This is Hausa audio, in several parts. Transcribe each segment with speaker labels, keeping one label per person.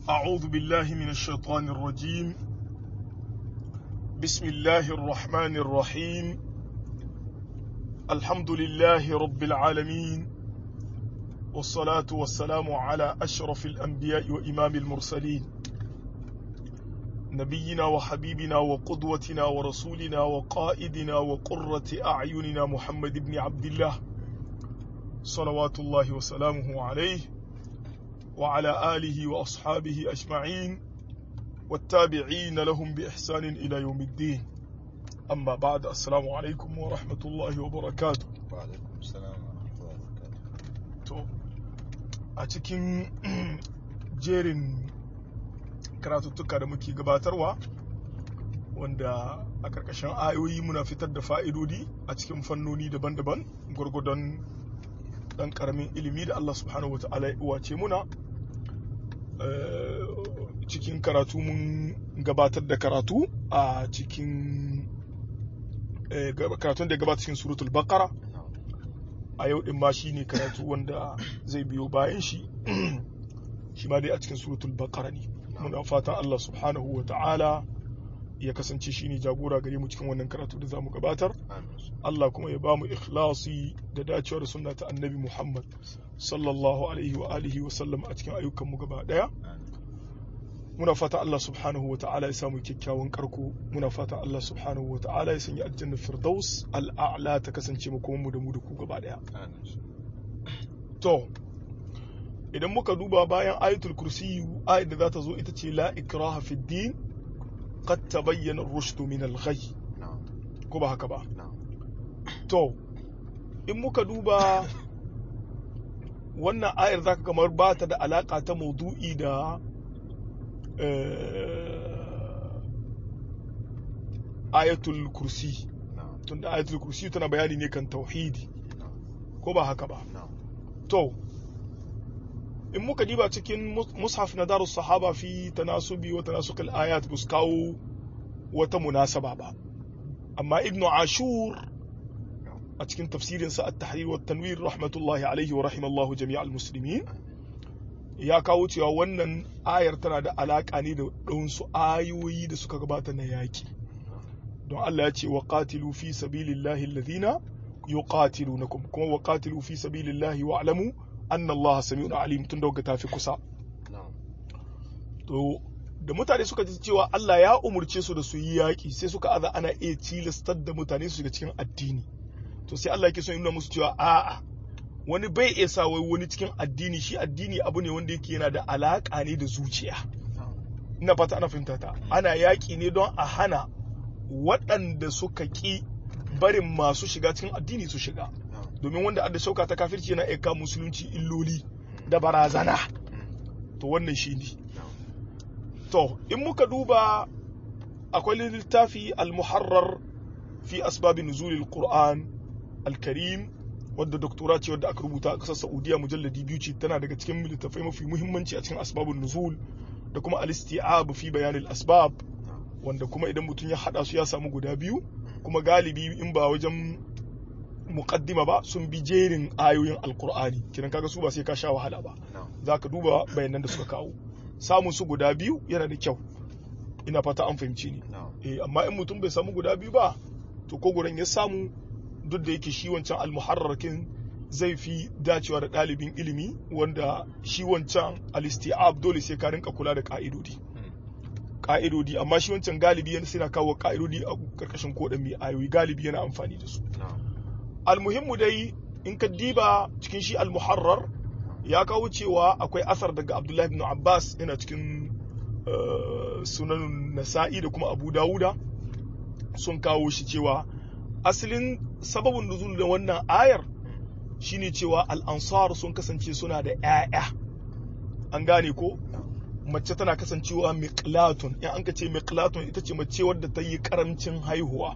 Speaker 1: أعوذ بالله من الشيطان الرجيم بسم الله الرحمن الرحيم الحمد لله رب العالمين والصلاة والسلام على أشرف الأنبياء وإمام المرسلين نبينا وحبيبنا وقدوتنا ورسولنا وقائدنا وقرة أعيننا محمد بن عبد الله صلوات الله وسلامه عليه وعلى آله وأصحابه أجمعين والتابعين لهم بإحسان إلى يوم الدين أما بعد السلام عليكم ورحمة الله وبركاته
Speaker 2: وعلaikum salam wa rahmatullahi wa barakatuh
Speaker 1: to a cikin jerin karatuttuka da muke gabatarwa wanda a ƙarƙashin ayoyi muna fitar da fa'idodi a cikin fannoni daban-daban gwargwadon ɗan ƙaramin ilimi da Allah subhanahu wa ta'ala ya uwace muna Eh, cikin karatu mun gabatar da karatu a cikin eh, gab- karatun da ya gabata cikin suratul baqara a yau din ma shine karatu wanda zai biyo bayan shi shi ma dai a cikin suratul baqara ne muna fatan Allah subhanahu wa ta'ala ya kasance shine jagora gare mu cikin wannan karatu da zamu gabatar
Speaker 2: amin
Speaker 1: Allah kuma ya bamu ikhlasi da dacewar sunna ta annabi Muhammad sallallahu alaihi wa alihi wa sallam a cikin ayyukanmu gaba daya
Speaker 2: amin
Speaker 1: muna fata Allah subhanahu wa ta'ala ya samu kyakkyawan karko muna fata Allah subhanahu wa ta'ala ya sanya aljanna firdaus al'a'la ta kasance mu kuma mu da mu da ku gaba daya
Speaker 2: amin
Speaker 1: to idan muka duba bayan ayatul kursi ayat da za ta zo ita ce la ikraha fid din qad tabayyana ar-rushd min al-ghayy
Speaker 2: na'am
Speaker 1: ko ba haka ba
Speaker 2: na'am
Speaker 1: to in muka duba wannan ayar zaka kamar ba ta da alaka ta maudu'i da eh, ayatul kursi
Speaker 2: na'am
Speaker 1: tunda ayatul kursi tana bayani ne kan tauhidi
Speaker 2: na'am
Speaker 1: ko ba haka ba
Speaker 2: na'am
Speaker 1: to in muka diba cikin mus- mushaf na darus sahaba fi tanasubi wa tanasukul ayat bus kawo wata munasaba ba amma ibnu ashur a cikin tafsirinsa at-tahrir wa tanwir rahmatullahi alaihi wa rahimallahu jami'al muslimin ya kawo cewa wannan ayar tana da alaka ne da ɗansu ayoyi da suka gabata na yaki don Allah ya ce wa qatilu fi sabilillahi alladhina yuqatilunakum kuma wa qatilu fi sabilillahi wa'lamu anna Allah sami'un alim tun da tafi kusa
Speaker 2: na'am
Speaker 1: to da mutane suka ji cewa Allah ya umurce su da su yi yaƙi sai suka aza ana iya tilastar da mutane su shiga cikin addini to sai Allah yake son ya nuna musu cewa a'a wani bai iya sa wai wani cikin addini shi addini abu ne wanda yake yana da alaƙa ne da zuciya
Speaker 2: na'am
Speaker 1: ina fata ana fahimta ta ana yaƙi ne don a hana waɗanda suka ƙi barin masu shiga cikin addini su shiga
Speaker 2: na'am
Speaker 1: domin wanda adda shauka ta kafirci yana iya kawo musulunci illoli da barazana
Speaker 2: Mm.
Speaker 1: to wannan shi ne
Speaker 2: na'am
Speaker 1: To, in muka duba akwai littafi al-muharrar fi asbabin nuzulil Qur'an al-Karim wadda doktora ce wadda aka rubuta a ƙasar Saudiya mujalladi biyu ce tana daga cikin littattafai mafi muhimmanci a cikin asbabun nuzul da kuma al-isti'ab fi bayanil asbab
Speaker 2: na'am
Speaker 1: wanda kuma idan mutum ya hada su ya samu guda biyu kuma galibi in ba wajen muqaddima ba sun bi jerin ayoyin alqur'ani kiran kaga su ba sai ka sha wahala ba
Speaker 2: na'am
Speaker 1: za ka duba bayanan da suka kawo samun su guda biyu yana da kyau ina fata an fahimci ni
Speaker 2: na'am
Speaker 1: eh amma in mutum bai samu guda biyu ba to ko gurin ya samu duk da yake shi wancan almuharrarkin zai fi dacewa da ɗalibin ilimi wanda shi wancan alistiab dole sai ka rinka kula da ka'idodi
Speaker 2: Mm.
Speaker 1: ka'idodi amma shi wancan galibi yana sai na kawo ka'idodi a karkashin kodan mai ayoyi galibi yana amfani da su
Speaker 2: na'am
Speaker 1: almuhimmu dai in ka diba cikin shi almuharrar ya kawo cewa akwai asar daga abdullahi ibn abbas yana cikin eh, sunan nasa'i da kuma abu dawuda sun kawo shi cewa asalin sababin nuzul da wannan ayar shine cewa al'ansar sun kasance suna da 'ya'ya an gane ko mace tana kasancewa miqlatun in an ka ce miqlatun ita ce mace wadda ta yi karamcin haihuwa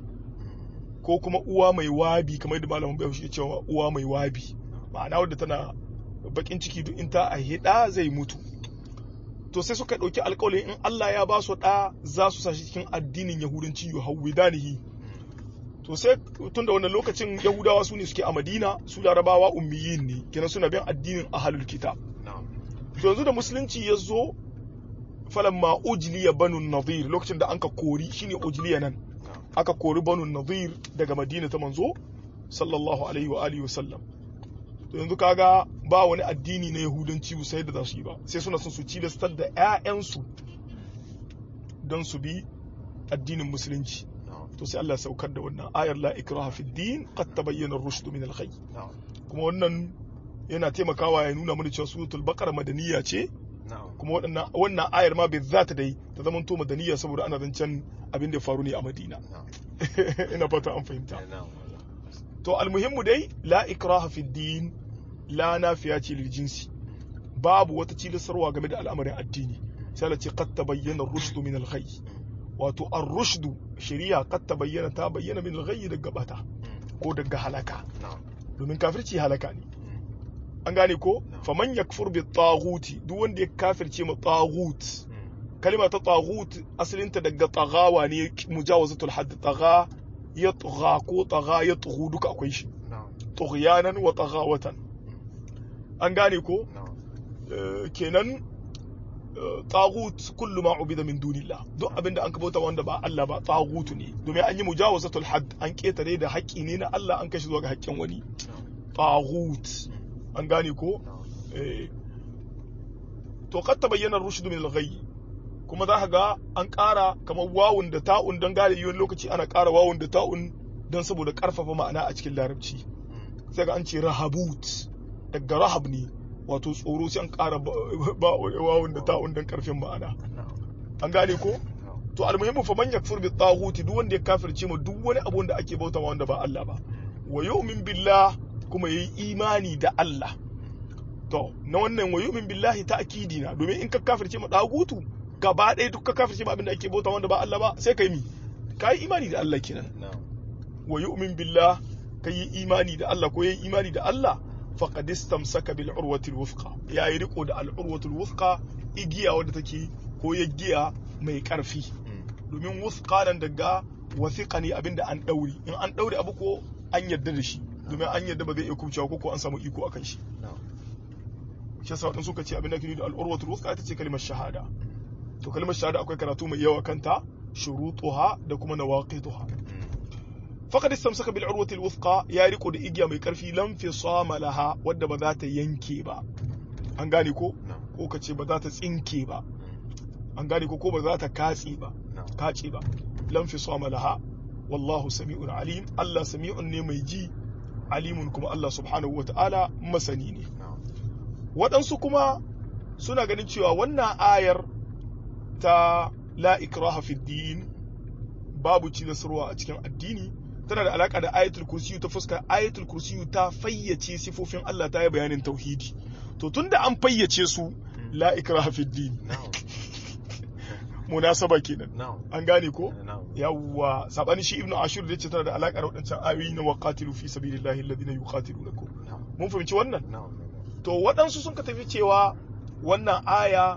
Speaker 1: ko kuma uwa mai wabi kamar da malamin bai shi cewa uwa mai wabi ma'ana wadda tana bakin ciki duk in ta aihe da zai mutu to sai suka ɗauki alƙawarin in Allah ya ba su ɗa za su sashi cikin addinin yahudanci yuhawwidanihi to sai tun da wannan lokacin yahudawa su ne suke a madina su larabawa ummiyin ne kenan suna bin addinin ahlul kitab
Speaker 2: na'am
Speaker 1: to yanzu da musulunci ya zo falamma ujliya banu nadir lokacin da anka kori shine ujliya nan aka kori banu nadir daga madina ta manzo sallallahu alaihi wa alihi wasallam to yanzu kaga ba wani addini na yahudanci sai da za su yi ba sai suna son su cilastar da 'ya'yansu don su bi addinin musulunci to sai Allah saukar da wannan ayar la ikraha fi din qad tabayyana ar-rushd min al kuma wannan yana taimakawa ya nuna mana cewa suratul baqara madaniya ce kuma waɗannan wannan ayar ma bai zata dai ta zama to madaniya saboda ana zancen abin da ya faru ne a Madina ina fata an fahimta to almuhimmu dai la ikraha fi din la nafiya ce lil jinsi babu wata cilasarwa game da al'amarin addini sai Allah ce qad tabayyana ar-rushd min al-ghayy wato ar-rushd shari'a qad tabayyana ta bayyana min al-ghayy daga bata ko daga halaka domin kafirci halaka ne an gane ko faman yakfur bi taghuti duk wanda ya kafirce ma taghut kalma ta taghut asalinta daga tagawa ne mujawazatul hadd tagha ya tagha ko tagha ya tughu duka akwai shi tughyanan wa taghawatan an gane ko kenan taghut kullu ma ubida min dunillah duk abinda an kabauta wanda ba Allah ba taghutu ne domin an yi mujawazatul hadd an ketare da haƙƙi ne na Allah an kashi zuwa ga haƙƙin wani taghut an gane ko to kad tabayyana rushd min al-ghayy kuma za ka ga an ƙara kamar wawun da ta'un don gane yiwuwar lokaci ana ƙara wawun da ta'un don saboda ƙarfafa ma'ana a cikin larabci sai ga an ce rahabut daga rahab ne wato tsoro sai an ƙara wawun da ta'un don ƙarfin ma'ana an gane ko to almuhimmu fa man yakfur bi taghuti duk wanda ya kafirce ma duk wani abu da ake bautawa wanda ba Allah ba wa yu'min billah kuma yayi imani da Allah to na wannan wa yu'min billahi ta'kidi na domin in ka kafirce ma dagutu gaba ɗaya duk ka kafirce ma abin da ake bauta wanda ba Allah ba sai kai mi kai imani da Allah kenan wa yu'min billah kai imani da Allah ko yayi imani da Allah faqad istamsaka bil urwati al wuthqa yayi riko da al urwati al wuthqa igiya wadda take ko giya mai karfi domin wuthqa nan daga wathiqa ne abinda an dauri in an daure abu ko an yarda da shi domin an yarda ba zai iya kubcewa ko an samu iko akan shi shi yasa wadansu suka ce abinda ke da al'urwatul wuthqa ita ce kalmar shahada to kalmar shahada akwai karatu mai yawa kanta shurutuha da kuma nawaqituha faqad istamsaka bil urwatil wuthqa ya riko da igiya mai karfi lam fi laha wadda ba za ta yanke ba an gane ko ko ka ce ba za ta tsinke ba an gane ko ko ba za ta katse ba kace ba lam fi laha wallahu sami'un alim Allah sami'un ne mai ji alimun kuma Allah subhanahu wa ta'ala masani ne waɗansu kuma suna ganin cewa wannan ayar ta la ikraha fi din babu cilasarwa a cikin addini tana da alaka da ayatul kursiyu ta fuskar ayatul kursiyu ta fayyace sifofin Allah ta yi bayanin tauhidi to tunda an fayyace su la ikraha fi din munasaba kenan an gane ko yawwa sabani shi ibnu ashur da yace tana da alaka da wadancan ayoyi na waqatilu fi sabilillahi alladhina yuqatilunakum mun fahimci wannan to waɗansu sun ka tafi cewa wannan aya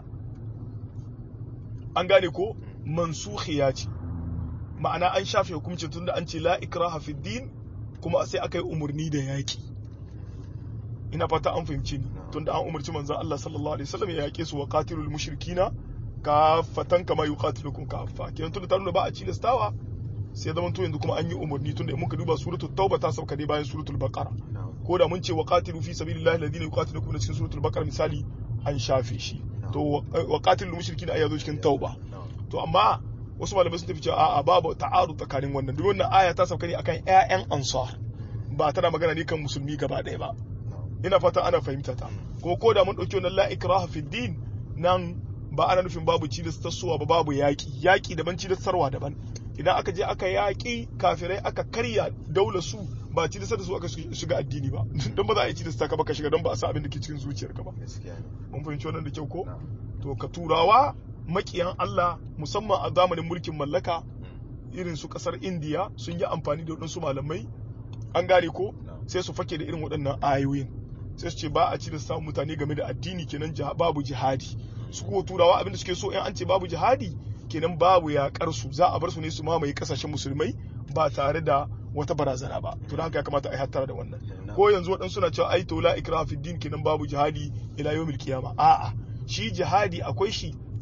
Speaker 1: an gane ko mansukhiya ce ma'ana an shafe hukuncin tunda an ce la ikraha fi din kuma sai aka yi umarni da yaki ina fata an fahimci ni tunda an umarci manzon Allah sallallahu alaihi wasallam ya yake su wa qatilul mushrikina kafatan kama yuqatilukum kafa kenan tunda ta nuna ba a cilastawa sai zaman to yanzu kuma an yi umarni tunda in muka duba suratul tauba ta sauka ne bayan suratul baqara ko da mun ce wa qatilu fi sabilillahi alladhina yuqatilukum na cikin suratul baqara misali an shafe shi to wa qatilul mushrikina aya zo cikin tauba to amma wasu malamai sun tafi cewa a'a babu ta'aru tsakanin wannan duk wannan aya ta sauka ne akan ƴaƴan ansar ba tana magana ne kan musulmi gaba ɗaya ba ina fata ana fahimta ta kuma ko da mun ɗauki wannan la ikraha fi din nan ba ana nufin babu cilastarsuwa ba babu yaƙi yaƙi daban cilastarwa daban idan aka je aka yaƙi kafirai aka karya daular su ba cilastar da su aka shiga addini ba don ba za a yi cilasta ka ba ka shiga don ba a sa abin da ke cikin zuciyarka ba mun fahimci wannan da kyau ko to ka turawa makiyan Allah musamman a zamanin mulkin mallaka irin su kasar indiya sun yi amfani da waɗansu malamai an gane ko sai su fake da irin waɗannan ayoyin sai su ce ba a cilasta mutane game da addini kenan babu jihadi su kuwa turawa abinda suke so in an ce babu jihadi kenan babu yaƙar su za a bar su ne su mamaye kasashen musulmai ba tare da wata barazana ba to haka ya kamata a yi hattara da wannan ko yanzu waɗansu suna cewa ai to la ikraha fi din kenan babu jihadi ila yawmil qiyama a'a shi jihadi akwai shi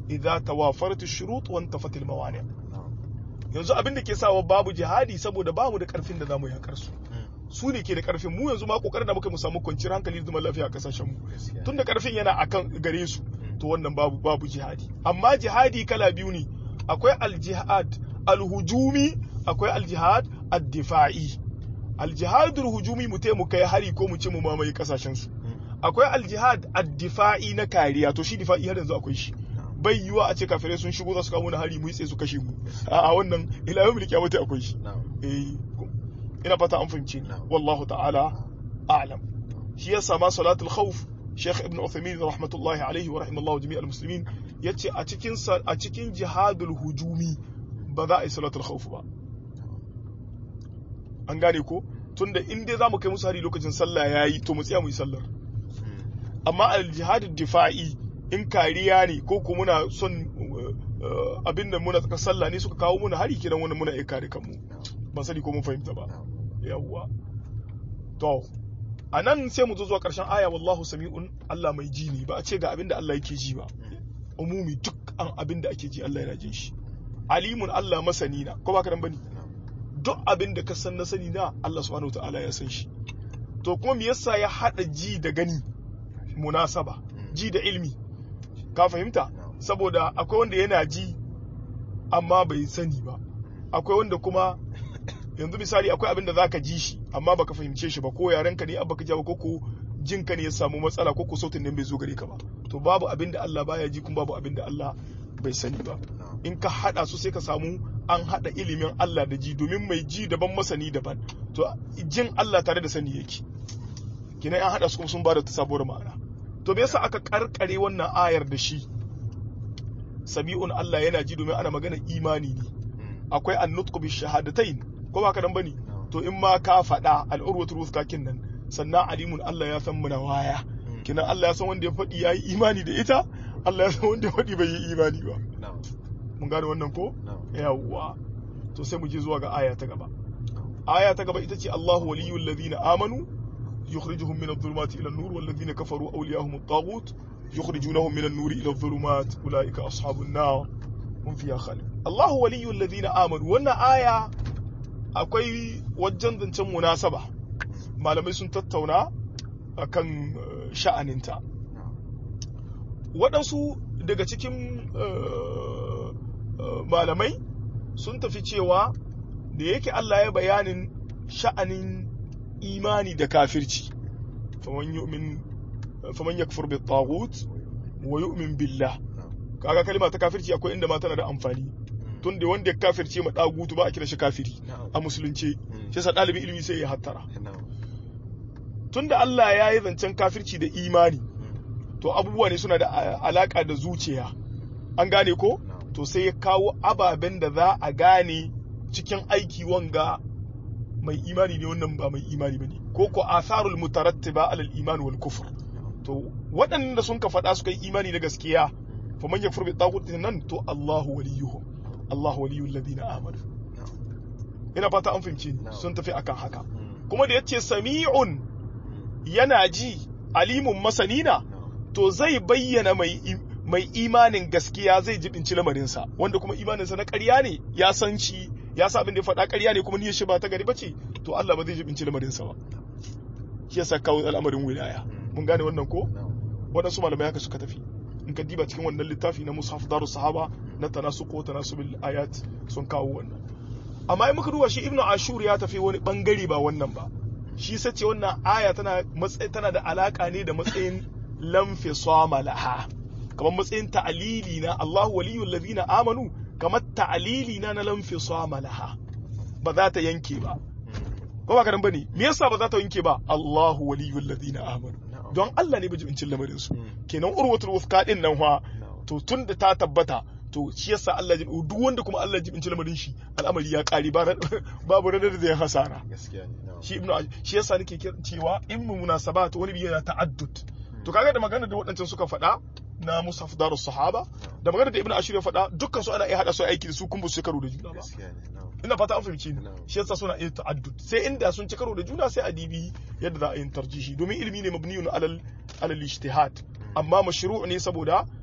Speaker 1: idza tawafarat ash-shurut wa intafat al-mawani
Speaker 2: na'am
Speaker 1: yanzu abin da ke sawa babu jihadi saboda bamu da karfin da zamu yakar su su ne ke da karfin mu yanzu ma kokarin da muka mu samu kwanciyar hankali da zaman lafiya a kasashen mu
Speaker 2: gaskiya
Speaker 1: tun da karfin yana akan gare su to wannan babu babu jihadi amma jihadi kala biyu ne akwai aljihad alhujumi akwai aljihad ad-difa'i aljihad alhujumi mu mu kai hari ko mu ce mu mamaye kasashen su akwai aljihad ad-difa'i na kariya to shi difa'i har yanzu akwai shi bai yiwa a ce kafirai sun shigo za su kawo mana hari mu yi tsaye su kashe mu a wannan ila yau mulki wata akwai shi
Speaker 2: na'am
Speaker 1: eh ina fata an fahimce ni
Speaker 2: Na'am.
Speaker 1: wallahu ta'ala a'lam shi yasa ma salatul khawf Sheikh Ibn Uthaymeen rahmatullahi alaihi wa rahimallahu jami'al muslimin yace a cikin sa- a cikin jihadul hujumi ba za a yi salatul khawf ba an gane ko tunda in dai zamu kai musu hari lokacin sallah yayi to mu tsaya mu yi sallar amma al jihadul difa'i in kariya ne ko ko muna son uh, abin da muna tsaka sallah ne suka kawo muna hari kidan wannan muna iya kare kanmu ban sani ko mun fahimta ba yawwa to a nan sai mu zo zuwa ƙarshen aya wallahu sami'un Allah mai ji ne ba a ce ga abin da Allah yake ji ba umumi duk an abin da ake ji Allah yana jin shi alimun Allah masani na ko ba ka nan bane duk abin da ka san na sani na Allah subhanahu wataala ya san shi to kuma me yasa ya hada ji da gani munasaba ji da ilmi ka fahimta saboda akwai wanda yana ji amma bai sani ba akwai wanda kuma yanzu misali akwai abin da zaka ji shi amma baka fahimce shi ba ko yarenka ne abba ka jawo ko ko jinka ne ya samu matsala ko ko sautin nan bai zo gare ka ba to babu abin da Allah baya ji kuma babu abin da Allah bai sani ba in ka hada su sai ka samu an hada ilimin Allah da ji domin mai ji daban masani daban to jin Allah tare da sani yake kina an hada su kuma sun bada ta sabuwar ma'ana to me yasa aka karkare wannan ayar da shi sami'un Allah yana ji domin ana magana imani ne akwai annutqu bi shahadatain ko ba ka dan bane to in ma ka faɗa al'urwatul wuthqa nan sannan alimun Allah ya san muna waya kinan Allah ya san wanda ya faɗi yayi imani da ita Allah ya san wanda ya faɗi bai yi imani ba mun gane wannan ko yawwa to sai mu je zuwa ga aya ta gaba aya ta gaba ita ce Allahu waliyul ladina amanu yukhrijuhum min adh-dhulumati ila an-nur wal ladina kafaru awliyahum at-taghut yukhrijunahum min an-nur ila adh-dhulumat ulaika ashabun nar hum fiha khalid Allahu waliyul ladina amanu wannan aya akwai wajen zancen munasaba malamai sun tattauna akan uh, sha'aninta waɗansu daga cikin uh, uh, malamai sun tafi cewa da yake Allah ya bayanin sha'anin imani da kafirci faman yu'min faman yakfur bi taghut wa yu'min billah kaga kalma ta kafirci akwai inda ma tana da amfani tun da wanda ya kafirce ma dagutu ba a kira shi kafiri a musulunci shi yasa ɗalibin ilimi sai ya hattara tun da Allah ya yi zancen kafirci da imani to abubuwa ne suna da alaka da zuciya an gane ko to sai ya kawo ababen da za a gane cikin aiki wanga mai imani ne wannan ba mai imani ba ne ko ko asarul mutarattiba alal iman wal kufr to waɗanda sun ka faɗa suka yi imani da gaskiya fa man yakfur bi taghut nan to Allahu waliyuhum Allahu waliyul ladina amanu ina fata an fahimci sun tafi akan haka kuma da yace sami'un yana ji alimun masanina to zai bayyana mai mai imanin gaskiya zai jibinci lamarinsa wanda kuma imaninsa na ƙarya ne ya san shi ya sa abin da ya faɗa ƙarya ne kuma niyyar shi ba ta gari bace to Allah ba zai jibinci lamarinsa ba shi yasa kawo al'amarin wilaya mun gane wannan ko waɗansu malamai haka suka tafi in ka diba cikin wannan littafi na mushaf darus sahaba na tanasu ko tanasubil ayat sun kawo wannan amma in muka duba shi ibnu ashur ya tafi wani bangare ba wannan ba shi sace wannan aya tana matsayi tana da alaka ne da matsayin lamfisama laha kamar matsayin ta'alili na Allahu waliyul ladina amanu kamar ta'alili na na lamfisama laha ba za ta yanke ba ko ba ka nan bane me yasa ba za ta yanke ba Allahu waliyul ladina amanu don Allah ne bijibincin lamarin su kenan urwatul wuthqa din nan fa to tun da ta tabbata to shi yasa Allah ya duk wanda kuma Allah ya jibinci lamarin shi al'amari ya kare babu ranar da zai hasara shi ibnu shi yasa nake cewa in mu munasabat wani biya ta'addud to kaga da magana da waɗancan suka faɗa na musaf darus sahaba da magana da ibnu ashir ya faɗa dukkan su ana iya hada su aiki da su kun ba su karo da juna ba ina fata an fahimci ni shi yasa suna iya ta'addud sai inda sun ci karo da juna sai a dibi yadda za a yi tarjihi domin ilimi ne mabniyun alal alal ijtihad amma mashru' ne saboda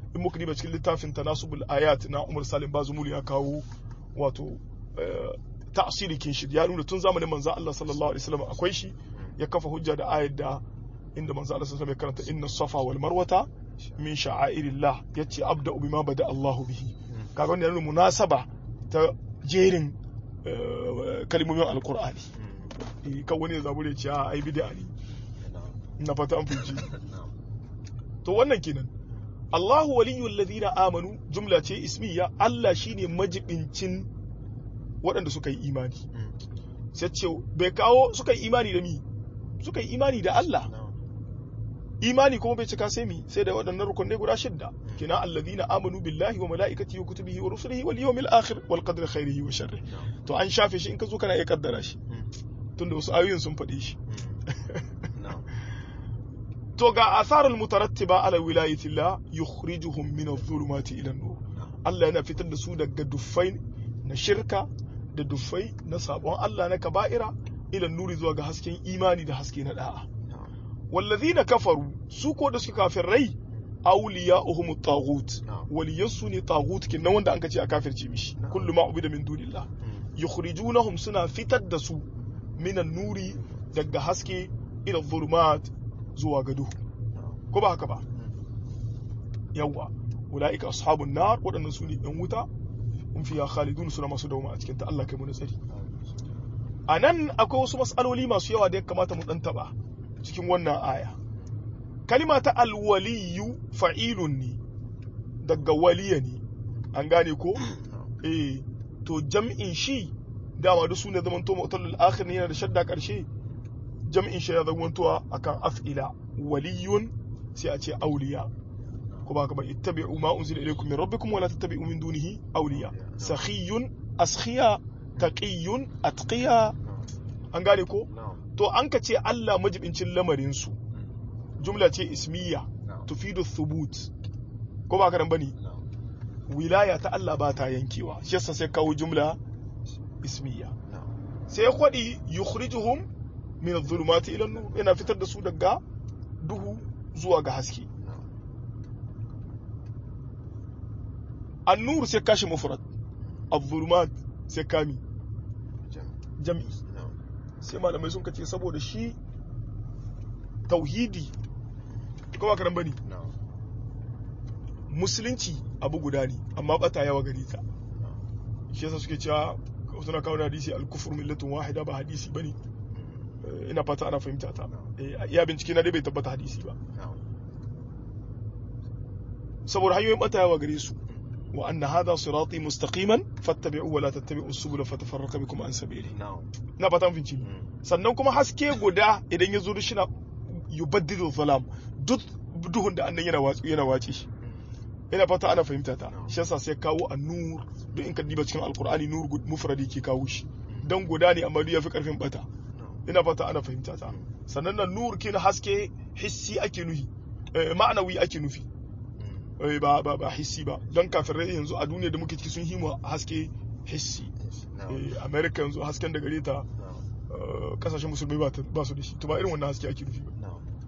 Speaker 1: in muka diba cikin littafin tanasubul ayat na Umar Salim Bazumul ya kawo wato ta'asiri kin shi ya nuna tun zamanin manzo Allah sallallahu alaihi wasallam akwai shi ya kafa hujja da ayat da inda manzo Allah sallallahu alaihi wasallam ya karanta inna safa wal marwata min sha'airillah yace abda bima bada Allahu bihi kaga wannan yana munasaba ta jerin kalmomin alqur'ani kan wani ya zabure ce a ai bid'a ne na fata an fice to wannan kenan Allahu waliyul ladina amanu jumla ce ismiya Allah shine majibincin waɗanda suka yi imani sai ce bai kawo suka yi imani da mi suka yi imani da Allah imani kuma bai cika sai mi sai da waɗannan rukunai guda shidda kina alladhina amanu billahi wa malaikatihi wa kutubihi wa rusulihi wal yawmil akhir wal qadri khairihi wa sharrihi to an shafe shi in ka zo kana iya kaddara shi tunda wasu ayoyin sun faɗe shi to ga asarul mutarattiba ala wilayatillah yukhrijuhum min adh-dhulumati ila an-nur Allah yana fitar da su daga duffai na shirka da duffai na sabon Allah na kaba'ira ila nuri zuwa ga hasken imani da haske na da'a wallazina kafaru su ko da suka kafirai awliya'uhum at-taghut waliyansu ne taghut kin wanda an kace a kafirce mishi kullu ma ubida min dunillah yukhrijunahum suna fitar da su minan nuri daga haske ila dhulumat zuwa ga duhu ko ba haka ba yawa ulaika ashabun nar waɗannan su ne ɗan wuta in fiya khalidun suna masu dauma a cikin ta Allah kai mu tsari a nan akwai wasu matsaloli masu yawa da ya kamata mu ɗan taɓa cikin wannan aya kalima ta alwaliyu fa'ilun ne daga waliya ne an gane ko eh to jam'in shi dama duk sune zaman to mutalul akhir ne yana da shadda karshe jam'in shi ya zamantowa akan af'ila waliyun sai a ce auliya ko ba ka ba ittabi'u ma unzila ilaykum min rabbikum wala tattabi'u min dunihi awliya sakhiyun askhiya taqiyun atqiya an gane ko to an ka ce Allah majibincin lamarin su jumla ce ismiya tufidu thubut ko ba ka nan bane wilaya ta Allah ba ta yankewa shi yasa sai kawo jumla ismiya sai ya kwadi yukhrijuhum min adh-dhulumati ila an-nur yana fitar da su daga duhu zuwa ga haske an-nur sai kashi mufrad adh-dhulumat sai kami jam'i sai malamai sun kace saboda shi tauhidi ko ba karan bane musulunci abu guda ne amma bata yawa gari ta shi yasa suke cewa suna kawo hadisi al-kufru millatun wahida ba hadisi bane ina fata ana fahimta ta ya bincike na dai bai tabbata hadisi ba saboda hanyoyin bata yawa gare su wa anna hadha sirati mustaqiman fattabi'u wa la tattabi'u subula fatafarraqa bikum an sabili na fata mun finci sannan kuma haske guda idan ya zo da shina yubaddidu zalam duk duhun da annan yana watsi yana wace shi ina fata ana fahimta ta shi yasa sai kawo an-nur duk in ka diba cikin alqur'ani nur mufradi ke kawo shi dan guda ne amma duk yafi karfin bata ina fata ana fahimta ta sannan nan nur kin haske hissi ake nufi ma'anawi ake nufi ba ba ba hissi ba don kafirai yanzu a duniya da muke ciki sun himu haske hissi america yanzu hasken da gare ta kasashen musulmai ba su da shi to ba irin wannan haske ake nufi ba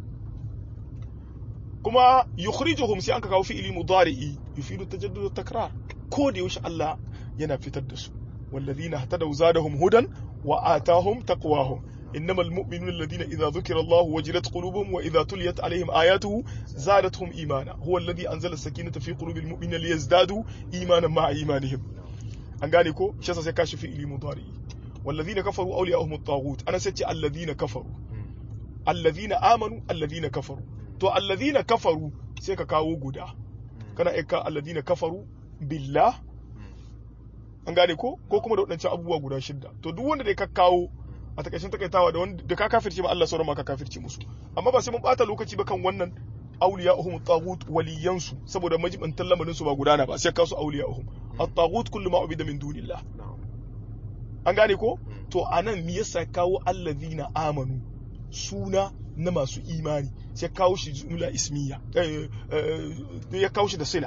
Speaker 1: kuma yukhrijuhum sai an ka kawo fi'ili mudari'i yufidu tajaddud takrar ko da yaushe Allah yana fitar da su والذين اهتدوا زادهم هدى وآتاهم تقواهم إنما المؤمنون الذين إذا ذكر الله وجلت قلوبهم وإذا تليت عليهم آياته زادتهم إيمانا هو الذي أنزل السكينة في قلوب المؤمنين ليزدادوا إيمانا مع إيمانهم أنغانيكو شاسا سيكاشف في إلي مضاري والذين كفروا أولياءهم الطاغوت أنا ستي الذين كفروا الذين آمنوا الذين كفروا تو الذين كفروا سيكا كاو غدا كان إيكا الذين كفروا بالله an gane ko ko kuma da waɗancan abubuwa guda shidda to duk wanda da ka kawo a takaicin takaitawa da wanda da ka kafirce ma Allah sauran ma ka kafirce musu amma ba sai mun bata lokaci ba kan wannan auliya uhum tagut waliyansu saboda majibantan lamarin su ba gudana ba sai ka su auliya uhum at-tagut kullu ma ubida min dunillah an gane ko to anan me yasa kawo allazina amanu suna na masu imani sai kawo shi jumla ismiya ya kawo shi da sila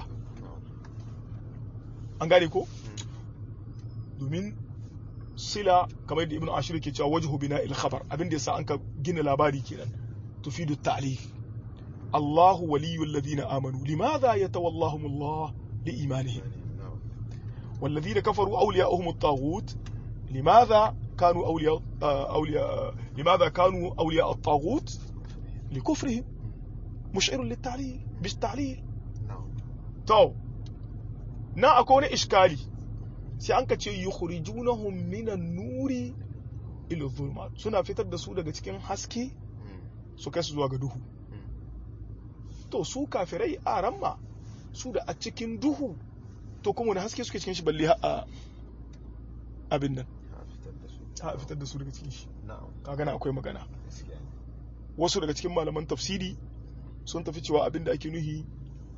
Speaker 1: an gane ko domin sila kamar da ibn ashir ke cewa wajhu bina il khabar abin da yasa an ka gina labari kenan tufidu ta'lif Allahu waliyul ladina amanu limadha yatawallahum Allah liimanihim
Speaker 2: نعم
Speaker 1: والذين كفروا أولياؤهم الطاغوت لماذا كانوا أولياء أولياء لماذا كانوا أولياء الطاغوت لكفرهم مشعر للتعليل بالتعليل
Speaker 2: نعم
Speaker 1: تو na akwai wani iskali sai an ka ce yukhrijunahum minan nuri ila dhulumat suna fitar da su daga cikin haske su kai su zuwa ga duhu to su kafirai a ramma su da a cikin duhu to kuma wani haske suke cikin shi balle har a abin nan a fitar da su daga cikin shi
Speaker 2: نعم
Speaker 1: kaga na akwai magana
Speaker 2: gaskiya ne.
Speaker 1: wasu daga cikin malaman tafsiri sun tafi cewa abin da ake nuhi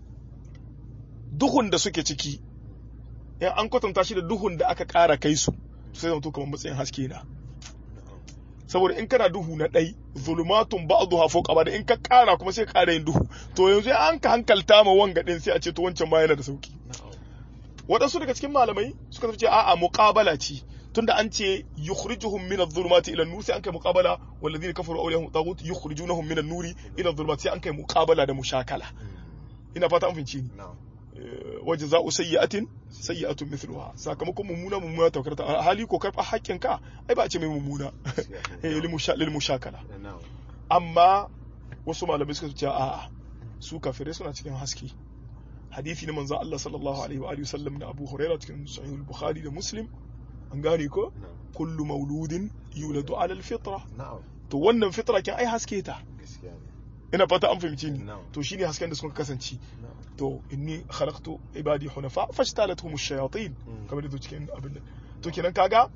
Speaker 1: duhun da suke ciki in an kwatanta shi da duhun da aka ƙara kai su sai zama to kamar matsayin haske na
Speaker 2: نعم
Speaker 1: saboda in kana duhu na ɗai zulumatun ba'dha fawqa ba'd in ka ƙara kuma sai ka ƙara yin duhu to yanzu an ka hankalta ma wanga din sai a ce to wancan ma yana da sauki
Speaker 2: نعم
Speaker 1: waɗansu daga cikin malamai suka tafi ce a'a muqabala ce tunda an ce yukhrijuhum min adh-dhulumati ila an-nur sai an kai muqabala walladhina kafaru awliyahum taghut yukhrijunahum min an-nuri ila adh-dhulumati sai an kai muqabala da mushakala ina fata an fahimci ni
Speaker 2: نعم
Speaker 1: wa jazaa'u sayyi'atin sayyi'atun mithluha sakamakon mummuna mummuna ta karta a hali ko karba haƙƙin ka ai ba a ce mai mummuna eh lil musha- lil mushakala
Speaker 2: نعم
Speaker 1: amma wasu malamai suka ce a'a su kafirai suna cikin haske hadisi na manzon Allah sallallahu alaihi wa alihi wasallam da Abu Hurairah cikin sahih al-Bukhari da Muslim an gane ko
Speaker 2: نعم
Speaker 1: kullu mauludin yuladu ala al-fitra
Speaker 2: نعم
Speaker 1: to wannan fitra kin ai haske ta
Speaker 2: gaskiya ne.
Speaker 1: ina fata an fahimci ni
Speaker 2: Na'am.
Speaker 1: to shine hasken da suka kasance
Speaker 2: نعم
Speaker 1: to inni khalaqtu ibadi hunafa fajtalathum ash-shayatin
Speaker 2: Mm.
Speaker 1: kamar da cikin abin nan to kenan kaga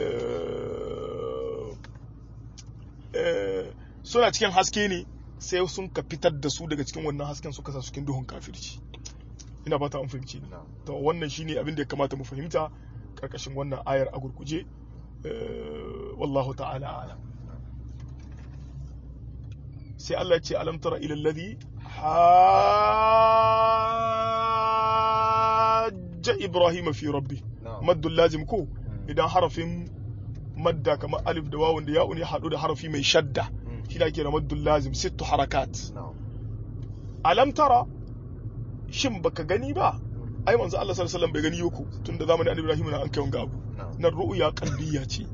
Speaker 1: eh, eh, suna cikin haske ne sai sun ka fitar da su daga cikin wannan hasken suka sa su cikin duhun kafirci ina fata an fahimci ni
Speaker 2: نعم
Speaker 1: to wannan shine abin da ya kamata mu fahimta karkashin wannan ayar a gurguje eh, wallahu ta'ala a'lam sai Allah ya ce alam tara ila alladhi hajja ibrahim fi rabbi
Speaker 2: نعم
Speaker 1: maddul lazim ko
Speaker 2: Mm.
Speaker 1: idan harafin madda kamar alif da wawun da ya'un ya hadu da harafi mai shadda
Speaker 2: Mm.
Speaker 1: shi da ake da maddul lazim sittu harakat
Speaker 2: نعم
Speaker 1: alam tara shin baka gani ba
Speaker 2: Mm.
Speaker 1: ai manzo Allah sallallahu alaihi wasallam bai gani yoko tunda zamanin annabi Ibrahim na an kai wanga abu
Speaker 2: نعم
Speaker 1: nan ru'ya qalbiyya ce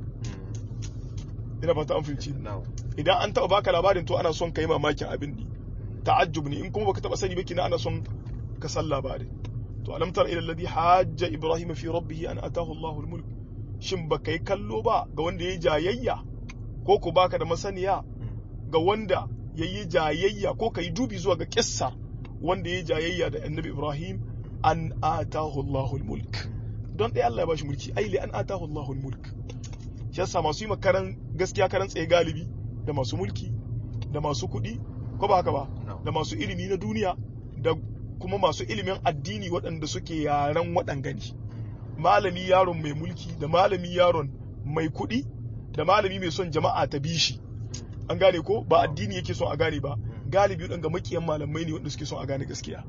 Speaker 2: Mm.
Speaker 1: ina fata an fahimci
Speaker 2: نعم
Speaker 1: idan an taba baka labarin to ana son kai mamakin abin ne ta'ajjub ne in kuma baka taba sani ba kina ana son ka san labarin to alam tara ila alladhi hajja ibrahim fi rabbih an atahu Allahu al-mulk shin baka yi kallo ba ga wanda yayi jayayya ko ko baka da masaniya
Speaker 2: Mm.
Speaker 1: ga wanda yayi jayayya ko kai dubi zuwa ga kissa wanda yayi jayayya da annabi ibrahim an atahu Allahu al-mulk don dai Allah ya bashi mulki ai li an atahu Allahu al-mulk shi yasa masu yi makaran gaskiya karan tsaye galibi da masu mulki da masu kuɗi ko ba haka ba
Speaker 2: نعم
Speaker 1: da masu ilimi na duniya da kuma masu ilimin addini waɗanda suke yaren waɗangani malami yaron mai mulki da malami yaron mai kuɗi da malami mai son jama'a ta bi shi an gane ko ba addini yake son a gane ba galibi waɗanda makiyan malamai ne waɗanda suke son a gane gaskiya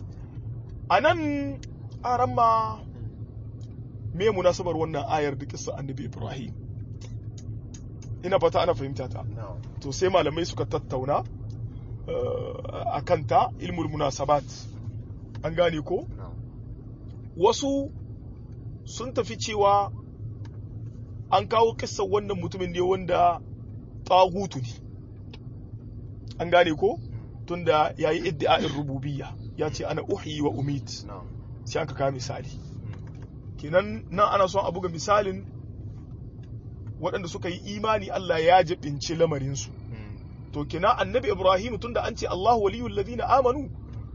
Speaker 1: a nan aran ma me munasabar wannan ayar da kissa annabi ibrahim ina fata ana fahimta ta
Speaker 2: نعم
Speaker 1: to sai malamai suka tattauna a kanta ilmul munasabat an gane ko
Speaker 2: نعم
Speaker 1: wasu sun tafi cewa an kawo kissar wannan mutumin ne wanda tagutu ne an gane ko tunda ya yi iddi'a'in rububiyya ya ce ana uhi wa umit
Speaker 2: نعم
Speaker 1: sai an ka kawo misali kenan nan ana son a buga misalin waɗanda suka yi imani Allah ya jibinci lamarinsu
Speaker 2: Mm.
Speaker 1: to kina annabi ibrahim tunda an ce allahu waliyul ladina amanu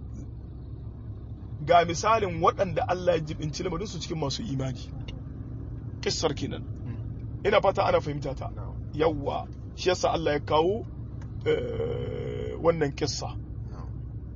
Speaker 1: ga misalin waɗanda allah ya jibinci lamarin su cikin masu imani kissar kenan
Speaker 2: Mm.
Speaker 1: ina fata ana fahimta ta
Speaker 2: نعم
Speaker 1: yawwa shi yasa allah ya kawo eh, wannan kissa
Speaker 2: نعم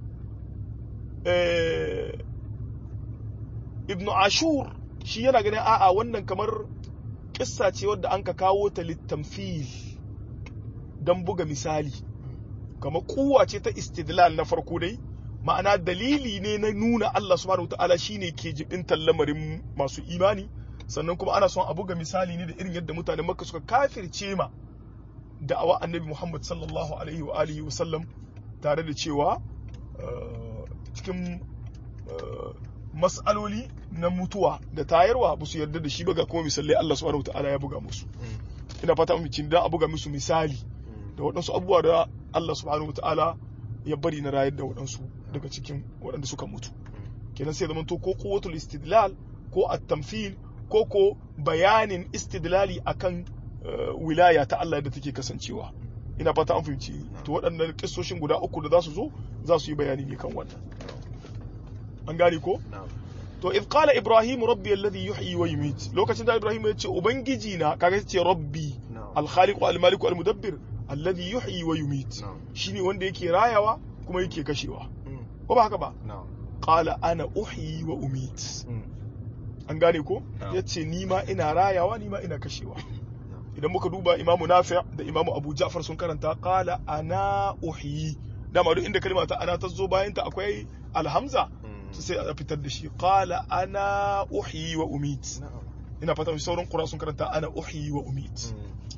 Speaker 1: Eh, ibnu ashur shi yana ganin a'a wannan kamar kissa ce wadda an ka kawo ta littamfil don buga misali kamar kuwa ce ta istidlal na farko dai ma'ana dalili ne na nuna Allah subhanahu wataala shine ke jibintar lamarin masu imani sannan kuma ana son a buga misali ne da irin yadda mutanen makka suka kafirce ma da'awa annabi muhammad sallallahu alaihi wa alihi wa sallam tare da cewa cikin mas'aloli na mutuwa da tayarwa ba su yarda da shi ba ga kuma misalai Allah subhanahu wataala ya buga musu ina fata mu cin da a buga musu misali da waɗansu abubuwa da Allah subhanahu wataala ya bari na rayar da waɗansu daga cikin waɗanda suka mutu kenan sai zama to ko quwwatul istidlal ko at-tamthil ko ko bayanin istidlali akan wilaya ta Allah da take kasancewa ina fata an fahimci to waɗannan kissoshin guda uku da za su zo za su yi bayani ne kan wannan an gane ko to idh qala ibrahim rabbi alladhi yuhyi wa yumit lokacin da ibrahim ya ce ubangiji na kaga ce rabbi al-khaliq al-malik al-mudabbir alladhi yuhyi wa yumit shine wanda yake rayawa kuma yake kashewa ko ba haka ba qala ana uhyi wa umit an gane ko yace ni ma ina rayawa ni ma ina kashewa idan muka duba imamu nafi' da imamu abu ja'far sun karanta qala ana uhyi dama duk inda kalma ta ana ta zo bayan ta akwai alhamza sai a fitar da shi qala ana uhyi wa umit ina fata sauran qura sun karanta ana uhyi wa umit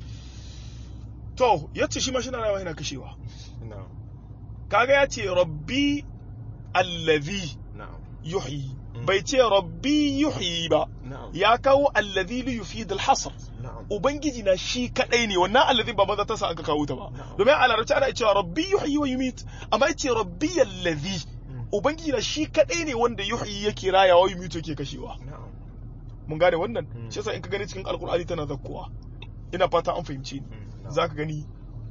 Speaker 1: to yace shi ma shi na rayuwa yana kashewa kaga yace rabbi allazi yuhyi bai ce rabbi yuhyi ba ya kawo allazi li yufid al-hasr ubangiji na shi kadai ne wannan allazi ba maza ta sa aka kawo ta ba domin a larabci ana cewa rabbi yuhyi wa yumit amma yace rabbi allazi ubangiji na shi kadai ne wanda yuhyi yake rayawa yumit yake kashewa mun gane wannan shi yasa in ka gani cikin alqur'ani tana zakkuwa ina fata an fahimce ni zaka gani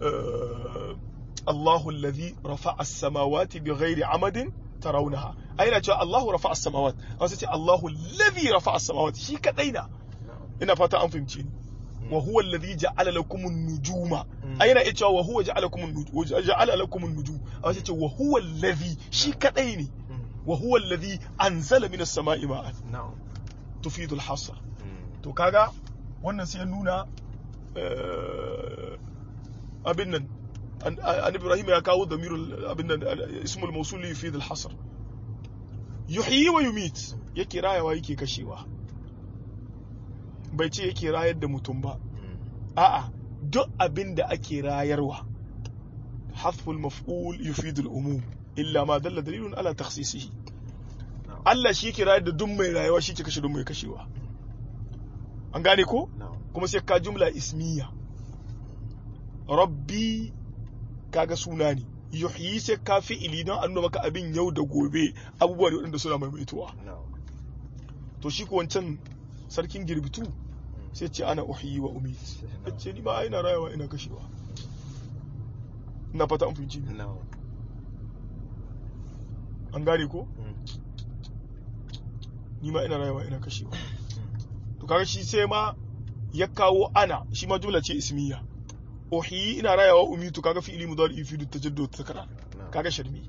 Speaker 1: Allahu allazi rafa'a as-samawati bighairi amadin tarawunaha aina cewa Allahu rafa'a as-samawat wasu ce Allahu allazi rafa'a as-samawat shi kadai na ina fata an fahimce ni wa huwa allazi ja'ala lakum an-nujuma aina ita wa huwa ja'ala lakum an-nujum ja'ala lakum an-nujum wasu ce wa huwa allazi shi kadai ne wa huwa allazi anzala minas sama'i ma'an tufidu al-hasr to kaga wannan sai ya nuna abin nan an ibrahim ya kawo damirul abin nan ismul mawsul yufid al-hasr yuhyi wa yumit yake rayawa yake kashewa bai ce yake rayar da mutum ba a'a duk abin da ake rayarwa hasful maf'ul yufid al-umum illa ma dalla dalilun ala takhsisihi Allah shi yake rayar da duk mai rayuwa shi ke kashe duk mai kashewa an gane ko kuma sai ka jumla ismiya rabbi kaga suna ne yuhyi sai ka fi'ili don an nuna maka abin yau da gobe abubuwa da waɗanda suna maimaituwa to shi ko wancan sarkin girbitu sai ce ana uhyi wa umit ce ni ba ina rayuwa ina kashewa ina fata an fahimci an gane ko ni ma ina rayuwa ina kashewa to kaga shi sai ma ya kawo ana shi ma jumla ce ismiya uhyi ina rayawa umitu kaga fi'ili mudari yufidu tajaddud takrar kaga sharmi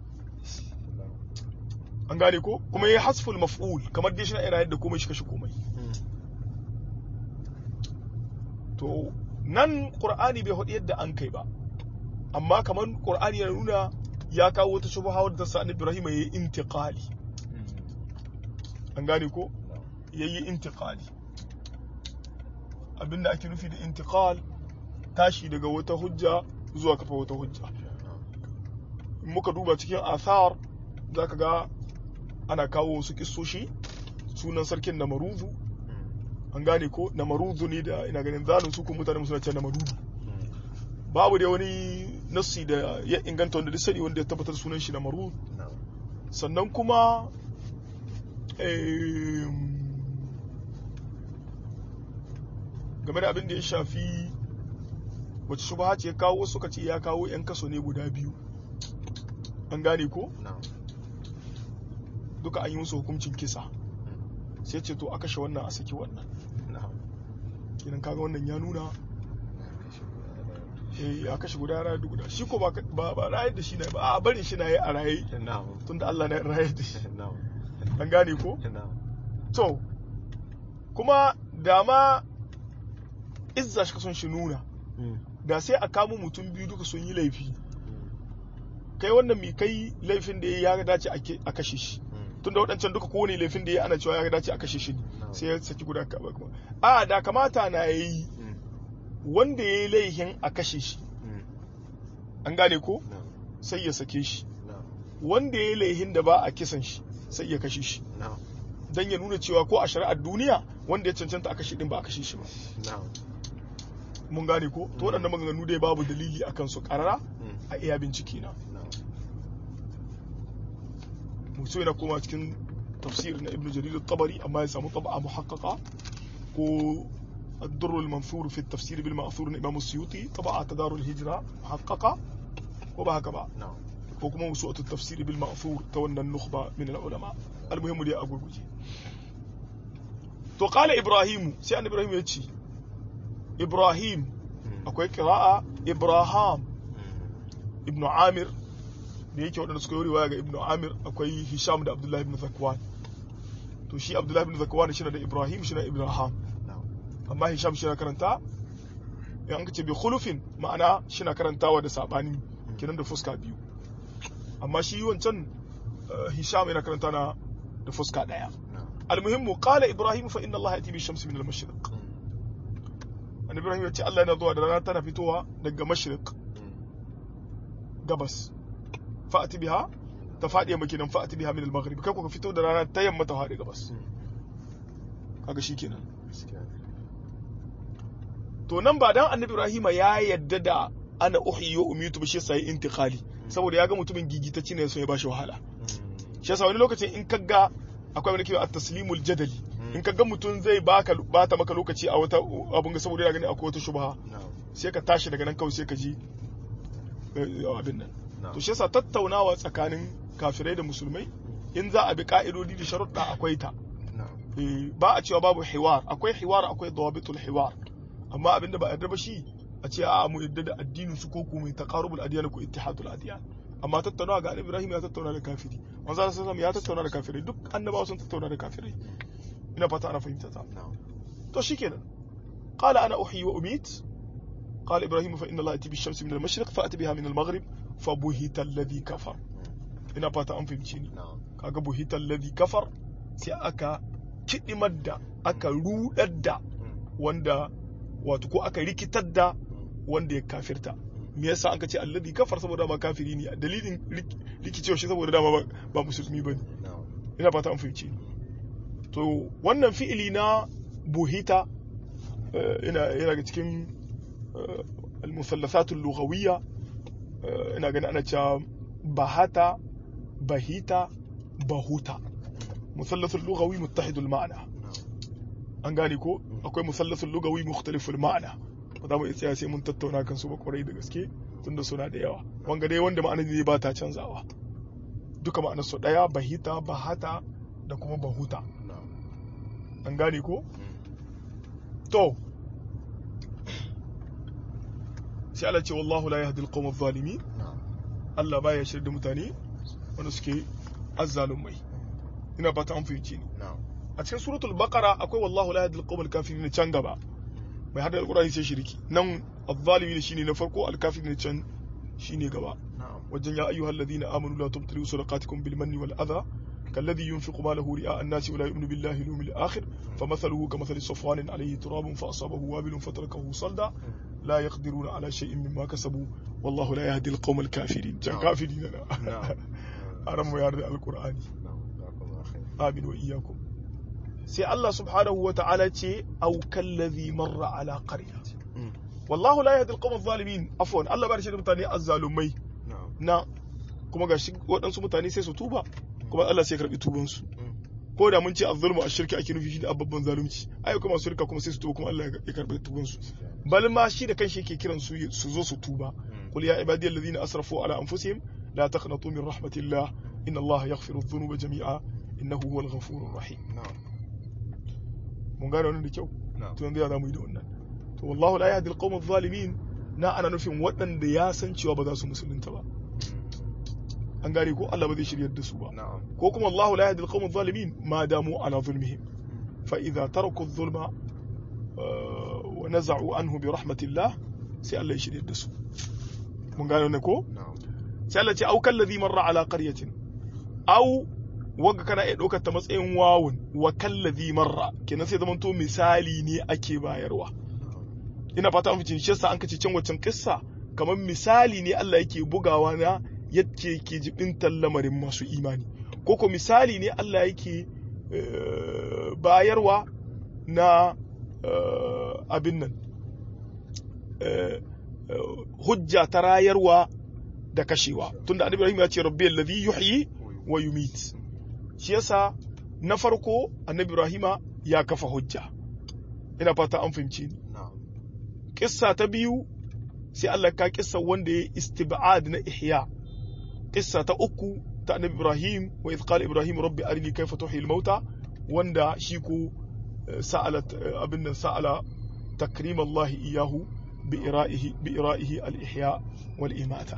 Speaker 1: an gane ko kuma yayi hasful maf'ul kamar dai shi na rayar da komai shi kashe komai to nan qur'ani bai hudu yadda an kai ba amma kamar qur'ani ya nuna ya kawo wata shubha wadda ta sa annabi Ibrahim yayi intiqali an gane ko yayi intiqali abinda ake nufi da intiqal tashi daga wata hujja zuwa kafa wata hujja muka duba cikin athar za ka ga ana kawo wasu kissoshi sunan sarkin na maruzu an gane ko na maruzu ne da ina ganin zanen su kuma mutane suna ce na maruzu babu da wani nassi da ya inganta wanda duk sani wanda ya tabbatar sunan shi na maruzu sannan kuma game da abin da ya shafi wace shubha ce kawo suka ce ya kawo 'yan kaso ne guda biyu an gane ko duka an yi musu hukuncin kisa sai ce to a kashe wannan a saki wannan kenan kaga wannan ya nuna eh ya kashe guda rayar da guda shi ko ba ba rayar da shi na ba a barin shi na yi a raye tunda Allah na rayar da shi an gane ko to kuma dama izza shi kason shi nuna da sai a kamo mutum biyu duka sun yi laifi kai wannan mai kai laifin da ya ya dace a kashe shi tunda waɗancan duka kowane laifin da ya ana cewa ya dace a kashe shi ne sai ya saki guda kuma a da kamata na yi wanda ya yi laifin a kashe shi an gane ko sai ya sake shi wanda ya laihin da ba a kisan shi sai ya kashe shi
Speaker 2: na'am
Speaker 1: dan ya nuna cewa ko a shari'ar duniya wanda ya cancanta a kashe din ba a kashe shi ba
Speaker 2: na'am
Speaker 1: mun gane ko to waɗannan maganganu dai babu dalili akan su karara
Speaker 2: Mm.
Speaker 1: a iya bincike na
Speaker 2: na'am
Speaker 1: musu yana koma cikin tafsir na ibn jarir al-tabari amma ya samu tab'a muhaqqaqa ko الدر المنثور في التفسير بالمأثور الإمام السيوطي طبعا تدار الهجرة محققة وبهكذا
Speaker 2: na'am
Speaker 1: ko kuma musu'atu tafsiri bil ma'thur ta wannan nukhba min al ulama almuhimmu dai a gurguje to qala ibrahim sai annabi ibrahim ya ce ibrahim
Speaker 2: Mm.
Speaker 1: akwai qira'a ibrahim
Speaker 2: Mm.
Speaker 1: ibnu amir da yake wadanda suka yi riwaya ga ibnu amir akwai hisham da abdullahi ibn zakwan to shi abdullahi ibn zakwan shi da ibrahim shi na ibrahim
Speaker 2: na'am
Speaker 1: amma hisham shi na karanta in an ce bi khulufin ma'ana shi na karantawa da sabani kenan da fuska biyu amma shi wancan eh, hisham yana karanta na da fuska daya
Speaker 2: na'am
Speaker 1: almuhimmu qala ibrahim fa inna allaha yati bi shamsi min al-mashriq
Speaker 2: Mm.
Speaker 1: annabi ibrahim ya ce Allah yana zuwa da rana tana fitowa daga mashriq
Speaker 2: Mm.
Speaker 1: gabas fa'ati biha ta fadi yamma kenan fa'ati biha min al-maghrib kai ko ka fito da rana ta yamma ta fadi gabas
Speaker 2: Mm.
Speaker 1: kaga shikenan
Speaker 2: gaskiya ne.
Speaker 1: to nan ba dan annabi ibrahim ya yadda da ana uhyi wa umitu ba shi yasa yi intiqali saboda ya ga mutumin gigitacci ne so ya bashi wahala
Speaker 2: Mm.
Speaker 1: shi yasa wani lokacin in kaga akwai wani kiwa at-taslimul jadali
Speaker 2: Mm.
Speaker 1: in kaga mutum zai baka bata maka lokaci a wata abun ga saboda yana gani akwai wata shubha
Speaker 2: na'am
Speaker 1: sai ka tashi daga nan kawai sai ka ji eh, abin nan
Speaker 2: na'am
Speaker 1: to shi yasa tattaunawa tsakanin kafirai da musulmai in za a bi ka'idodi da sharuɗa akwai ta
Speaker 2: na'am
Speaker 1: Eh, ba a cewa babu hiwar akwai hiwar akwai dawabitul hiwar amma abinda ba a yarda ba shi a ce a mu yarda da addinin su ko ku mai taqarubul adiyan ko ittihadul adiyan amma tattaunawa ga annabi Ibrahim ya tattauna da kafiri manzo sallallahu alaihi wasallam ya tattauna da kafirai duk annabawa sun tattauna da kafirai ina fata ana fahimta ta
Speaker 2: na'am
Speaker 1: to shikenan qala ana uhyi wa umit قال ابراهيم فان الله ياتي بالشمس من المشرق فاتي بها من المغرب فبهت الذي كفر
Speaker 2: Mm.
Speaker 1: ina fata an fahimci ni
Speaker 2: na'am
Speaker 1: kaga buhita alladhi kafar sai aka kidimar da aka rudar da
Speaker 2: Mm.
Speaker 1: wanda wato ko aka rikitar da
Speaker 2: Mm.
Speaker 1: wanda ya kafirta me yasa aka ce alladhi kafar saboda ba kafiri ne dalilin rik- rikicewa shi saboda dama ba- ba musulmi bane
Speaker 2: na'am
Speaker 1: ina fata an fahimci ni to wannan fi'ili na buhita eh, ina yana ga cikin eh, al-musallasat al-lughawiyya eh, ina ganin ana cewa bahata bahita bahuta مثلث اللغوي متحد المعنى
Speaker 2: na'am
Speaker 1: an gane ko akwai musallasul lugawi mukhtaliful ma'ana ba za mu iya tsaya sai mun tattauna kan su ba kwarai da gaske tunda suna da yawa wanga dai wanda ma'anar ne ba ta canzawa duka ma'anar su daya bahita bahata da kuma bahuta
Speaker 2: na'am
Speaker 1: an gane ko
Speaker 2: Mm.
Speaker 1: to sai Allah ce wallahu la yahdi alqawm adh-dhalimin
Speaker 2: na'am
Speaker 1: Allah baya shirya da mutane wanda suke azzalumai ina fata an fahimci ni
Speaker 2: na'am
Speaker 1: a cikin suratul baqara akwai wallahu la yahdi alqawm al-kafirin can gaba mai hada alqur'ani sai shiriki nan adh-dhalimin shine na farko al-kafirin can shine gaba
Speaker 2: na'am
Speaker 1: wajen ya ayyuhal ladina amanu la tubtilu sadaqatikum bil manni wal adha كالذي ينفق ماله رئاء الناس ولا يؤمن بالله اليوم الآخر فمثله كمثل صفوان عليه تراب فأصابه وابل فتركه صلدا لا يقدرون على شيء مما كسبوا والله لا يهدي القوم الكافرين جا
Speaker 2: نعم.
Speaker 1: كافرين
Speaker 2: نعم
Speaker 1: أنا أرمو يارد القرآن
Speaker 2: na'am jazakallahu khair
Speaker 1: آمين وإياكم سي الله سبحانه وتعالى تي أو كالذي مر على قرية
Speaker 2: Mm.
Speaker 1: والله لا يهدي القوم الظالمين عفوا الله بارش متاني الظالمي
Speaker 2: na'am
Speaker 1: na kuma ga shi waɗansu mutane sai su tuba kuma Allah sai ya karɓi tubansu
Speaker 2: Mm.
Speaker 1: ko da mun ce azzulmu ashirki ake nufi shi da babban zalunci ai kuma masu shirka kuma sai su tuba kuma Allah ya karɓi tubansu bal ma shi da kanshi yake kiran su su zo su tuba
Speaker 2: Mm.
Speaker 1: qul ya ibadiyal ladina asrafu ala anfusihim la taqnatu min rahmatillah inna Allah yaghfiru dhunuba jami'a innahu huwal ghafurur rahim
Speaker 2: na'am
Speaker 1: mun gane wannan da kyau
Speaker 2: na'am
Speaker 1: to yanzu ya zamu yi da wannan to wallahu la yahdi alqawm adh-dhalimin na ana nufin waɗanda ya san cewa ba za su musulunta ba an gane ko Allah ba zai shiryar da su ba
Speaker 2: na'am
Speaker 1: ko kuma Allahu la yahdi alqawm adh-dhalimin ma damu ala zulmihim fa idza taraku adh-dhulma uh, wa naza'u anhu bi rahmatillah sai Allah ya shiryar da su mun gane wannan ko
Speaker 2: na'am
Speaker 1: sai Allah ce au kallazi marra ala qaryatin au wanga kana iya ɗaukar ta matsayin wawun wa kallazi marra kenan sai zamanto misali ne ake bayarwa ina fata an fice shi yasa an kace can waccan kissa kamar misali ne Allah yake bugawa na yake ke jibintar lamarin masu imani ko ko misali ne Allah yake eh, bayarwa na eh, abin nan eh, eh, hujja ta rayarwa da kashewa tunda annabi Ibrahim ya ce rabbi alladhi yuhyi wa yumit shi yasa na farko annabi Ibrahima ya kafa hujja ina fata an fahimci ni
Speaker 2: na'am
Speaker 1: kissa ta biyu sai Allah ka kissa wanda ya istib'ad na ihya kissa ta uku ta annabi Ibrahim wa idh qala Ibrahim rabbi arini kayfa tuhyi al-mauta wanda shi ko eh, sa'alat eh, abin nan sa'ala takrim Allah iyahu bi ira'ihi bi ira'ihi al-ihya wal imata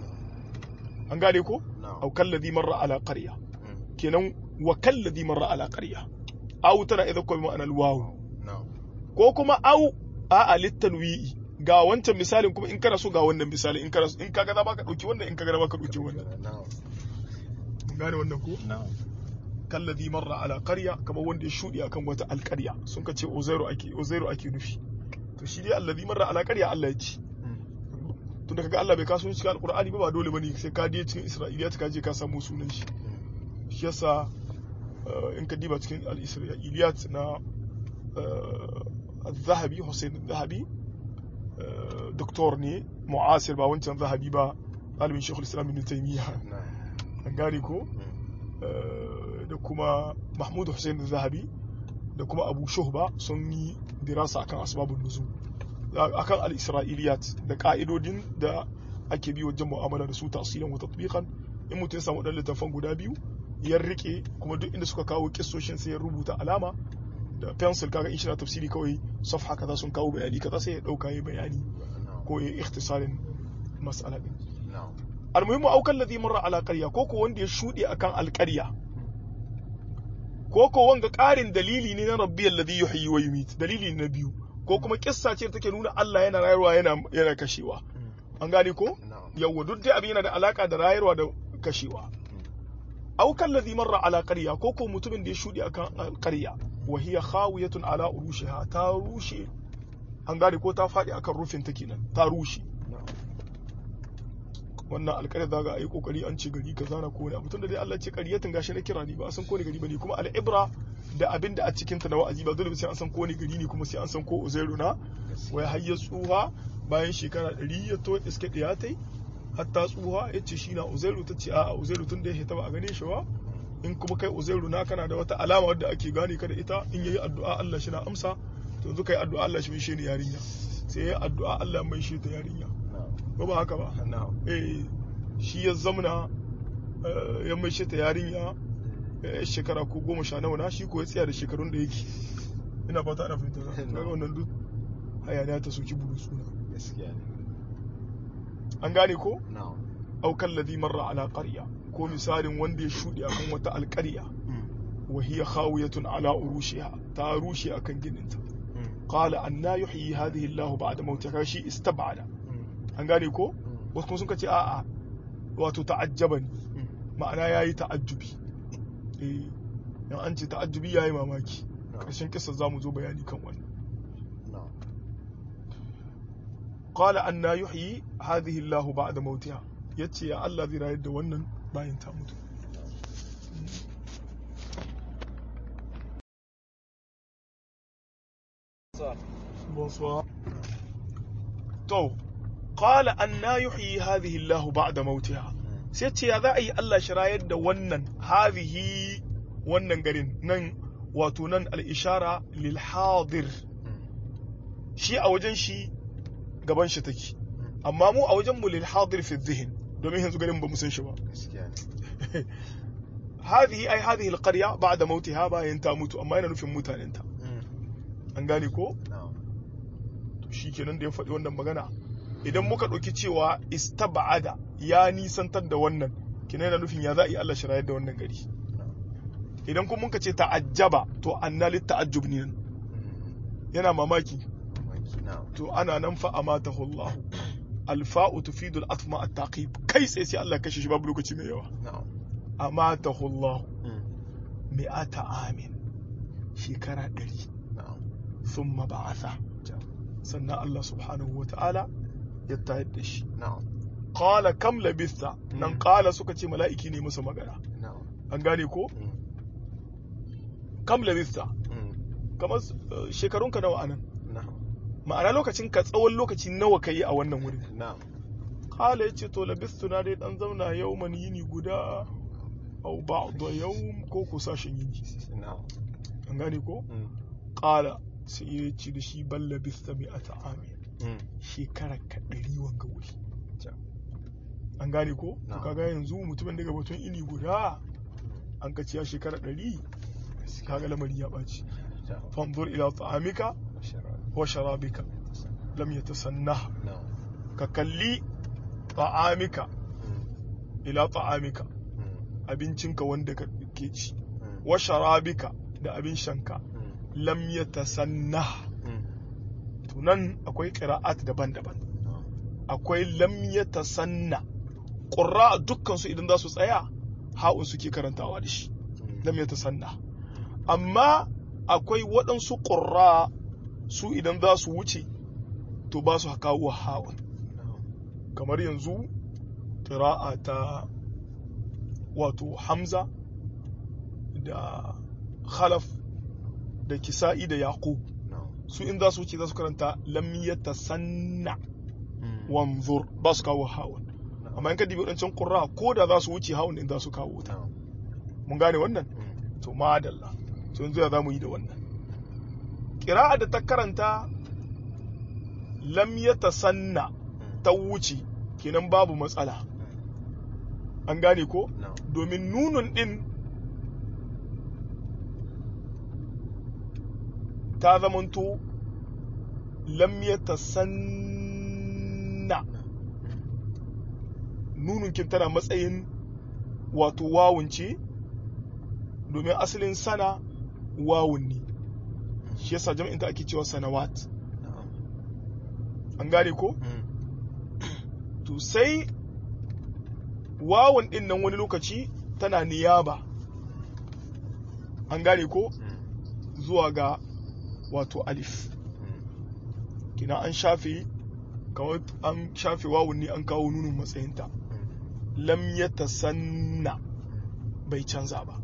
Speaker 1: an gane ko
Speaker 2: na'am
Speaker 1: aw kalladhi marra ala qarya
Speaker 2: Mm.
Speaker 1: kenan wa kalladhi marra ala qarya aw tana idha ko bi ma'ana al-waw
Speaker 2: na'am
Speaker 1: ko kuma au a'a littanwi'i ga wancan misalin kuma in kana so ga wannan misali in kana so in kaga za ka dauki wannan in kaga za ka dauki wannan
Speaker 2: na'am
Speaker 1: Mun gane wannan ko
Speaker 2: na'am
Speaker 1: kalladhi marra ala qarya kamar wanda ya shudi akan wata alqarya sun ka ce uzairu ake uzairu ake nufi to shi dai alladhi marra ala qarya Allah ya ce
Speaker 2: Mm.
Speaker 1: tunda kaga Allah bai kaso cikin alqur'ani ba ba dole bane sai ka je cikin isra'iliyat ka je ka samu sunan shi
Speaker 2: Mm.
Speaker 1: shi yasa eh, in ka diba cikin al-isra'iliyat na eh, al-zahabi Hussein al-zahabi eh, doktor ne mu'asir ba wancan zahabi ba ɗalibin shekul islam ibn taymiya
Speaker 2: na'am
Speaker 1: an gane ko
Speaker 2: Mm.
Speaker 1: eh, da kuma mahmud Hussein al-zahabi da kuma abu shuhba sun yi dirasa akan asbabun nuzul akan al-isra'iliyat da ka'idodin da ake bi wajen mu'amala da su tasirin wa tatbiqan in mutum ya samu dan littafan guda biyu ya rike kuma duk inda suka kawo kissoshin sai ya rubuta alama da pencil kaga in shi na tafsiri kawai safha kaza sun kawo bayani kaza sai ya dauka ya bayani
Speaker 2: na'am
Speaker 1: ko ya ikhtisarin mas'ala din
Speaker 2: na'am
Speaker 1: almuhimmu aukan ladhi marra ala qarya ko ko wanda ya shude akan alqarya ko ko wanga ƙarin dalili ne na rabbiyal ladhi yuhyi wa yumit dalili ne na biyu ko kuma kissa ce da take nuna Allah yana rayarwa yana yana kashewa
Speaker 2: Mm.
Speaker 1: an gane ko
Speaker 2: na'am
Speaker 1: yawwa duk dai abin yana da alaka da rayarwa da kashewa aukan ladhi marra ala qarya ko ko mutumin da ya shude akan alqarya wa hiya khawiyatun ala urushiha ta rushe an gane ko ta faɗi akan rufin ta kenan ta rushe
Speaker 2: na'am
Speaker 1: wannan alƙaryar zaga a yi ƙoƙari an ce gari kaza na kowane abu tunda dai Allah ce ƙaryatin gashi na kira ne ba a san kowane gari bane kuma al'ibra da abin da a cikin ta na wa'azi ba dole ba sai an san kowane gari ne kuma sai an san ko uzairu na wai har ya tsuha bayan shekara ɗari ya to iske ɗaya tai hatta tsuha ya ce shi na uzairu ta ce a'a uzairu tun da ya hita ba a gane shi ba in kuma kai uzairu na kana da wata alama wadda ake gane ka da ita in yayi addu'a Allah shi na amsa to yanzu kai addu'a Allah shi mai shi ne yarinya sai yayi addu'a Allah mai shi ta yarinya
Speaker 2: na'am
Speaker 1: ba ba haka ba
Speaker 2: na'am
Speaker 1: eh shi ya zamana eh, ya mai ta yarinya eh, shekara ko goma sha nawa na shi ko ya tsaya da shekarun da yake ina fata ana fahimta na
Speaker 2: No.
Speaker 1: kaga wannan duk hayaniya ta soki buru suna
Speaker 2: gaskiya ne
Speaker 1: an gane ko
Speaker 2: na'am
Speaker 1: aw kalladhi marra ala qarya ko misalin wanda ya shudi akan wata alqarya
Speaker 2: Mm.
Speaker 1: wa hiya khawiyatun ala urushiha ta rushe akan gininta
Speaker 2: Mm.
Speaker 1: qala anna yuhyi hadhihi Allah ba'da mautiha shi istab'ada
Speaker 2: Mm.
Speaker 1: an gane ko
Speaker 2: Mm.
Speaker 1: wasu kuma sun ce a'a wato ta'ajjaban
Speaker 2: Mm.
Speaker 1: ma'ana yayi ta'ajjubi eh yan an ce ta'ajjubi yayi mamaki
Speaker 2: na'am
Speaker 1: karshen kisa zamu zo bayani kan wannan
Speaker 2: na'am
Speaker 1: qala anna yuhyi hadhihi Allah ba'da mautiha yace ya Allah zai rayar da wannan bayan ta mutu bonsoir to qala anna yuhyi hadhihi Allah ba'da mautiha
Speaker 2: Mm.
Speaker 1: sai ce ya za a yi Allah shi rayar da wannan hadhihi wannan garin nan wato nan al-ishara lil hadir
Speaker 2: Mm.
Speaker 1: shi a wajen shi gaban shi take
Speaker 2: Mm.
Speaker 1: amma mu a wajen mu lil hadir fi dhihin domin yanzu garin ba mu san shi ba
Speaker 2: gaskiya ne
Speaker 1: hadhihi ai hadhihi al-qarya ba'da mautiha bayan ta mutu amma yana nufin mutanen ta
Speaker 2: Mm.
Speaker 1: an gane ko
Speaker 2: na'am
Speaker 1: to shikenan da ya faɗi wannan magana idan muka ɗauki cewa istaba'ada ya nisantar da wannan kina yana nufin ya za a yi Allah shi rayar da wannan gari
Speaker 2: na'am
Speaker 1: idan kuma muka ce ta'ajjaba to anna lit ta'ajjub ne nan
Speaker 2: Mm.
Speaker 1: yana mamaki
Speaker 2: Mamaki, na'am
Speaker 1: to ana nan fa amatahu Allah alfa'u tufidu al-atf ma at-taqib kai sai sai Allah kashe shi babu lokaci mai yawa
Speaker 2: na'am
Speaker 1: amatahu Allah
Speaker 2: Mm.
Speaker 1: mi'ata amin shekara ɗari
Speaker 2: na'am
Speaker 1: thumma ba'atha sannan Allah subhanahu wa ta'ala ya tayar da shi
Speaker 2: na'am
Speaker 1: qala kam labista nan
Speaker 2: Mm.
Speaker 1: qala suka ce mala'iki ne musu magana
Speaker 2: na'am
Speaker 1: an gane ko
Speaker 2: Mm.
Speaker 1: kam labista
Speaker 2: Mm.
Speaker 1: kamar uh, shekarunka nawa anan
Speaker 2: na'am
Speaker 1: ma'ana lokacin ka tsawon lokaci nawa kai a wannan wurin
Speaker 2: na'am
Speaker 1: qala yace to labistu na dai dan zauna yawman yini guda au ba'da yawm ko ko sashen yini
Speaker 2: na'am
Speaker 1: an gane ko
Speaker 2: Mm.
Speaker 1: qala sai ya ce da shi bal labista mi'ata amin
Speaker 2: Mm.
Speaker 1: shekara ka ɗari wanga wuri
Speaker 2: Ja.
Speaker 1: an gane ko to
Speaker 2: Na'am.
Speaker 1: kaga yanzu mutumin daga batun ini guda an ka ciya shekara ɗari kaga lamari ya ɓaci
Speaker 2: Ja.
Speaker 1: fanzur ila ta'amika
Speaker 2: Shara.
Speaker 1: wa sharabika lam yatasannah
Speaker 2: na'am
Speaker 1: ka kalli ta'amika
Speaker 2: Mm.
Speaker 1: ila ta'amika
Speaker 2: Mm.
Speaker 1: abincinka wanda ka ke ci
Speaker 2: Mm.
Speaker 1: wa sharabika da abin shanka
Speaker 2: Mm.
Speaker 1: lam yatasannah
Speaker 2: Mm.
Speaker 1: to nan akwai qira'at daban-daban
Speaker 2: na'am
Speaker 1: akwai lam yatasanna qurra dukkan su idan za su tsaya ha'un suke karantawa da shi
Speaker 2: Mm.
Speaker 1: lam yatasanna amma akwai waɗansu qurra su idan za su wuce to ba su kawo ha'un
Speaker 2: na'am
Speaker 1: kamar yanzu ƙira'a ta wato hamza da khalaf da kisa'i da yaqub
Speaker 2: na'am
Speaker 1: su in za su wuce za su karanta lam yatasanna
Speaker 2: Mm.
Speaker 1: wanzur ba su kawo ha'un
Speaker 2: na'am
Speaker 1: amma in ka dibi wadancan qurra ko da za su wuce ha'un din za su kawo ta
Speaker 2: na'am
Speaker 1: mun gane wannan
Speaker 2: Mm.
Speaker 1: to madalla to yanzu ya zamu yi da wannan qira'a da ta karanta lam yatasanna
Speaker 2: Mm.
Speaker 1: ta wuce kenan babu matsala an gane ko
Speaker 2: na'am
Speaker 1: domin nunun din ta zamanto lam yatasanna nunun kin tana matsayin wato wawun ce domin asalin sana wawun ne shi yasa jam'in ta ake cewa sanawat
Speaker 2: na'am
Speaker 1: an gane ko
Speaker 2: Mm.
Speaker 1: to sai wawun din nan wani lokaci tana niyaba an gane ko
Speaker 2: Mm.
Speaker 1: zuwa ga wato alif
Speaker 2: Mm.
Speaker 1: kina an shafe kawai an shafe wawun ne an kawo nunin matsayinta
Speaker 2: Mm.
Speaker 1: lam yatasanna bai canza ba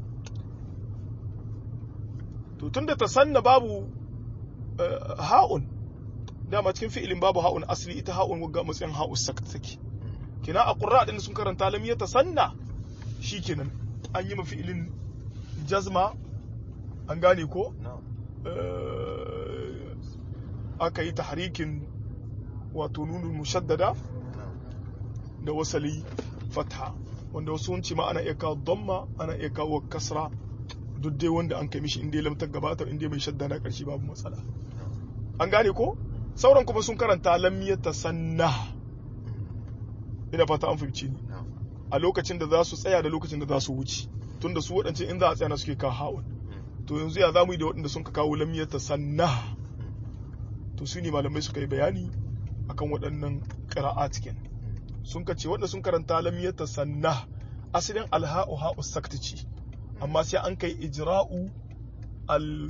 Speaker 1: to tunda tasanna babu eh, ha'un dama cikin fi'ilin babu ha'un asali ita ha'un wagga matsayin ha'u sakt take
Speaker 2: Mm.
Speaker 1: kina a qurra din sun karanta lam yatasanna shikenan an yi ma fi'ilin jazma an gane ko
Speaker 2: na'am
Speaker 1: eh, aka yi tahrikin wato nunul mushaddada
Speaker 2: na'am
Speaker 1: da wasali fatha wanda wasu sun ce ma ana iya kawo damma ana iya kawo kasra duk dai wanda an kai mishi inda ya lamtar gabatar inda mai shadda na karshe babu matsala an gane ko sauran kuma sun karanta lam yatasanna ina fata an fahimci ni
Speaker 2: na'am
Speaker 1: a lokacin da za su tsaya da lokacin da za su wuce tunda su waɗance in za a tsaya na suke kawo hawan
Speaker 2: Mm.
Speaker 1: to yanzu ya zamu yi da waɗanda sun ka kawo lam yatasanna
Speaker 2: Mm.
Speaker 1: to su ne malamai suka yi bayani akan waɗannan ƙira'a cikin sun ka ce waɗanda sun karanta lam yatasanna asalin alha'u ha'u sakta ce amma sai an kai ijra'u al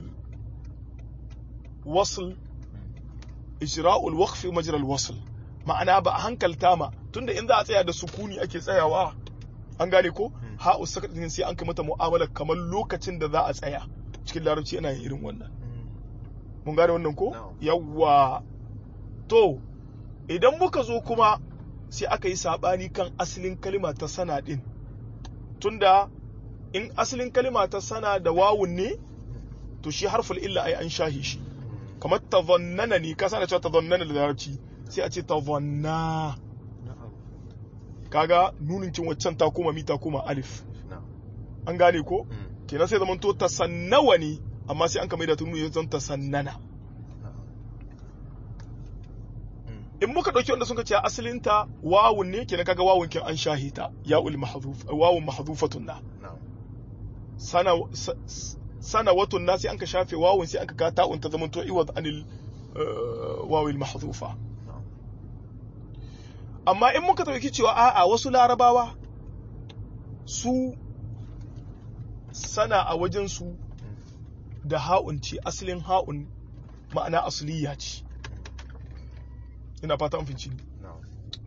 Speaker 1: wasl ijra'u al waqf majra al wasl ma'ana ba a hankalta ma tunda in za a tsaya da sukuni ake tsayawa an gane ko ha'u sakta din sai an kai mata mu'amala kamar lokacin da za a tsaya cikin larabci ana yin irin wannan
Speaker 2: Mm.
Speaker 1: mun gane wannan ko
Speaker 2: Na'am.
Speaker 1: yawwa to idan muka zo kuma sai aka yi sabani kan asalin kalima ta sana din tunda in asalin kalima ta sana da wawun ne to shi harful illa ai an shahi shi kamar tazannana ne ka sana cewa tazannana da larabci sai a ce tazanna
Speaker 2: na'am
Speaker 1: kaga nunin kin waccan ta koma mi ta koma alif
Speaker 2: na'am
Speaker 1: an gane ko
Speaker 2: Mm.
Speaker 1: kenan sai zaman to tasannawa ne amma sai an ka maida ta nuni zan tasannana
Speaker 2: na'am Mm.
Speaker 1: in muka ɗauki wanda suka ce asalinta wawun ne kenan kaga wawun kin an shahita ya'ul mahdhuf wawun mahdhufatun na
Speaker 2: na'am
Speaker 1: sana sa- sana watun na sai an ka shafe wawun sai an ka kata ta'un ta zaman to iwad anil eh, wawil mahdhufa
Speaker 2: na'am
Speaker 1: amma in muka ɗauki cewa a'a wasu larabawa su sana a wajen su da ha'un ce asalin ha'un ma'ana asliya ce ina fata an finci
Speaker 2: na'am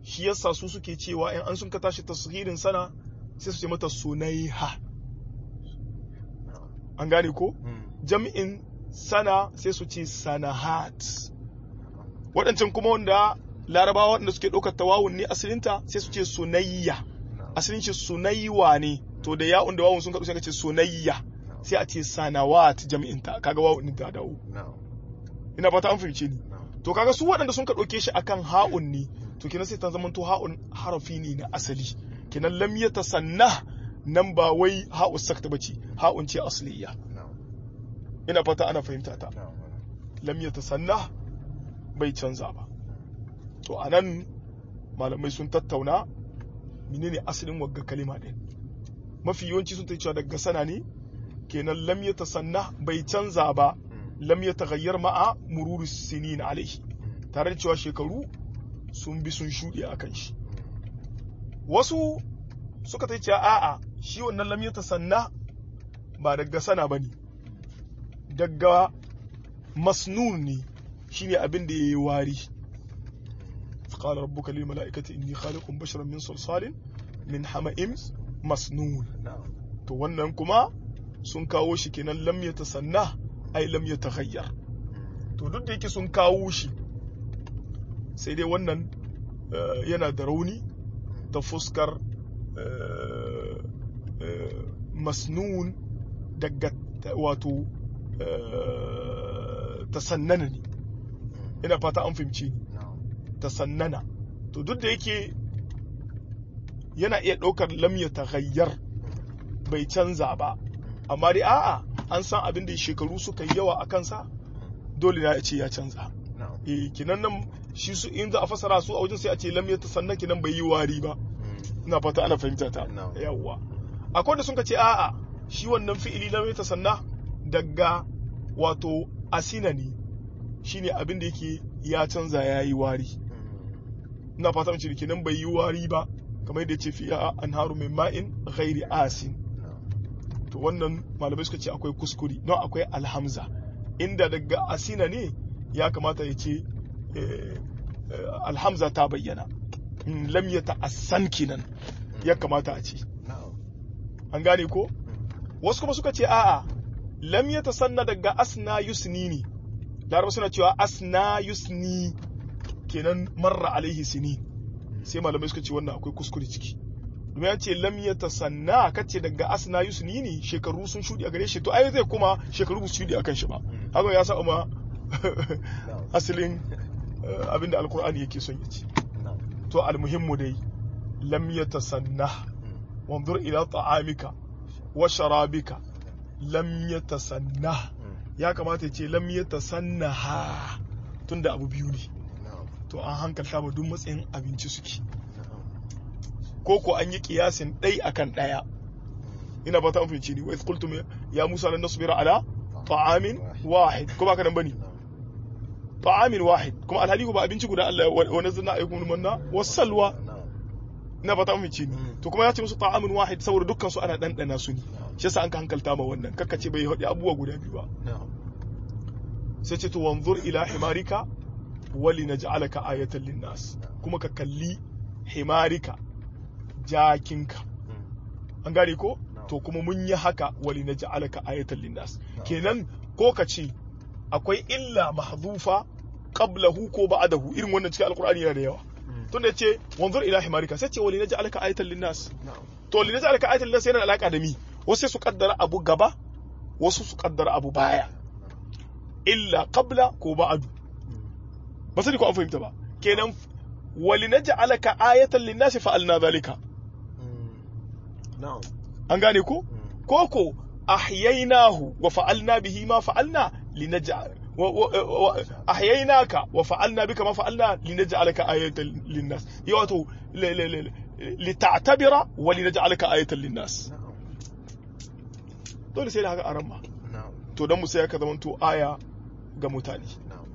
Speaker 1: shi yasa su suke cewa in an sun ka tashi tasghirin sana sai su ce mata sunaiha
Speaker 2: na'am
Speaker 1: an gane ko
Speaker 2: mm,
Speaker 1: jam'in sana sai su ce sanahat waɗancan kuma wanda larabawa waɗanda suke ɗaukar tawawun ne asalinta sai su ce sunayya
Speaker 2: na'am
Speaker 1: asalin shi sunaywa ne to da ya'un da wawun sun kaɗu sai ka ce sunayya sai a ce sanawat jam'inta kaga wawun ɗin ta dawo
Speaker 2: na'am
Speaker 1: ina fata an fahimce ni
Speaker 2: na'am
Speaker 1: to kaga su waɗanda sun ka ɗauke shi akan ha'un ne to kenan sai ta zama to ha'un harafi ne na asali kenan lam ya tasanna nan ba wai ha'u sakta bace ha'un ce asliya
Speaker 2: na'am
Speaker 1: ina fata ana fahimta ta
Speaker 2: na'am
Speaker 1: lam ya tasanna bai canza ba to anan malamai sun tattauna menene asalin wagga kalima ɗin mafi yawanci sun ta cewa daga sana ne kenan lam ya tasanna bai canza ba
Speaker 2: mm,
Speaker 1: lam ya taghayyar ma'a mururi sinin alaihi tare da cewa shekaru sun bi sun shuɗe a kan shi wasu suka ta cewa a'a shi wannan lam ya tasanna ba daga sana ba ne daga masnun ne shine abin da ya yi wari قال ربك للملائكة إني خالق بشرا من صلصال من حمأ مسنون
Speaker 2: na'am
Speaker 1: to wannan kuma sun kawo shi kenan lam ya tasanna ai lam ya taghayyar
Speaker 2: mm,
Speaker 1: to duk da yake sun kawo shi sai dai wannan eh, yana da rauni ta fuskar eh, eh, masnun daga ta- wato eh, tasannana ne
Speaker 2: mm,
Speaker 1: ina fata an fahimci ni
Speaker 2: na'am
Speaker 1: tasannana to duk da yake yana iya ɗaukar lam ya taghayyar bai canza ba amma dai a'a an san abin da shekaru suka yi yawa a kansa dole na ya ce ya canza
Speaker 2: na'am
Speaker 1: eh kinan nan shi su in za a fasara su a wajen sai a ce lam ya tasanna kinan bai yi wari ba
Speaker 2: mm,
Speaker 1: ina fata ana fahimta ta
Speaker 2: No.
Speaker 1: yawwa akwai da sun ka ce a'a shi wannan fi'ili lam ya tasanna daga wato asina ne shine abin da yake ya canza ya yi wari
Speaker 2: mm,
Speaker 1: ina fata mace kenan bai yi wari ba kamar yadda ya ce fiya anharu min ma'in ghairi asin
Speaker 2: na'am
Speaker 1: to wannan malamai suka ce akwai kuskuri don akwai alhamza inda daga asina ne ya kamata ya ce eh, eh, alhamza ta bayyana Mm, lam ya ta'assan kenan ya kamata a ce
Speaker 2: na'am
Speaker 1: an gane ko
Speaker 2: mm,
Speaker 1: wasu kuma suka ce a'a lam ya tasanna daga asna yusni ne laraba suna cewa asna yusni kenan marra alaihi sini sai malamai suka ce wannan akwai kuskure ciki domin ya ce lam ya tasanna kace daga asna yusni ne shekaru sun shudi a gare shi to ai zai kuma shekaru ba su shudi akan shi ba
Speaker 2: Mm.
Speaker 1: haka ya sa ma
Speaker 2: na'am
Speaker 1: asalin eh, abinda alkur'ani yake son ya ce
Speaker 2: na'am
Speaker 1: to almuhimmu dai lam ya tasanna
Speaker 2: mm,
Speaker 1: wanzur ila ta'amika wa sharabika lam ya tasanna
Speaker 2: mm,
Speaker 1: ya kamata ya ce lam ya tasannaha tunda abu biyu ne
Speaker 2: na'am
Speaker 1: to an hankalta ba duk matsayin abinci suke
Speaker 2: na'am
Speaker 1: ko ko an yi kiyasin ɗai akan ɗaya ina fata an fahimci ni wa idh qultum ya musa lan nasbira ala ta'amin wahid ko ba ka nan bane
Speaker 2: na'am
Speaker 1: ta'amin wahid kuma alhali ko ba abinci guda Allah wa nazzalna alaykum manna wasalwa
Speaker 2: na'am
Speaker 1: ina fata an fahimci ni
Speaker 2: Mm.
Speaker 1: to kuma ya ce musu ta'amin wahid saboda dukkan su ana dandana su ne
Speaker 2: na'am
Speaker 1: shi yasa an ka hankalta ma wannan kakka ce bai haɗi abubuwa guda biyu ba
Speaker 2: na'am
Speaker 1: sai ce to wanzur ila himarika wali naj'alaka ayatan linnas kuma ka kalli himarika jakinka
Speaker 2: mm,
Speaker 1: an gane ko
Speaker 2: No.
Speaker 1: to kuma mun yi haka wali naj'alaka ayatan linnas
Speaker 2: No.
Speaker 1: kenan ko ka ce akwai illa mahzufa qablahu ko ba'dahu irin wannan cikin alqur'ani yana da yawa
Speaker 2: mm,
Speaker 1: tunda yace wanzur ila himarika sai ce wali naj'alaka ayatan linnas
Speaker 2: na'am
Speaker 1: to li naj'alaka ayatan linnas yana da alaka da mi wasu sai su kaddara abu gaba wasu su kaddara abu baya illa qabla ko ba'du
Speaker 2: mm,
Speaker 1: ba sani ko an fahimta ba kenan wali naj'alaka ayatan linnasi fa'alna zalika
Speaker 2: mm, na'am
Speaker 1: an gane ko
Speaker 2: mm,
Speaker 1: koko ahyaynahu wa fa'alna bihi ma fa'alna linaj'al wa- wa- wa- ahyaynaka wa fa'alna bika ma fa'alna linaj'alaka ayatan linnas ya wato li- li- li- lita'tabira wa linaj'alaka ayatan linnas
Speaker 2: na'am
Speaker 1: dole sai da haka aran ma
Speaker 2: na'am
Speaker 1: to dan mu sai ka zamanto aya ga mutane
Speaker 2: na'am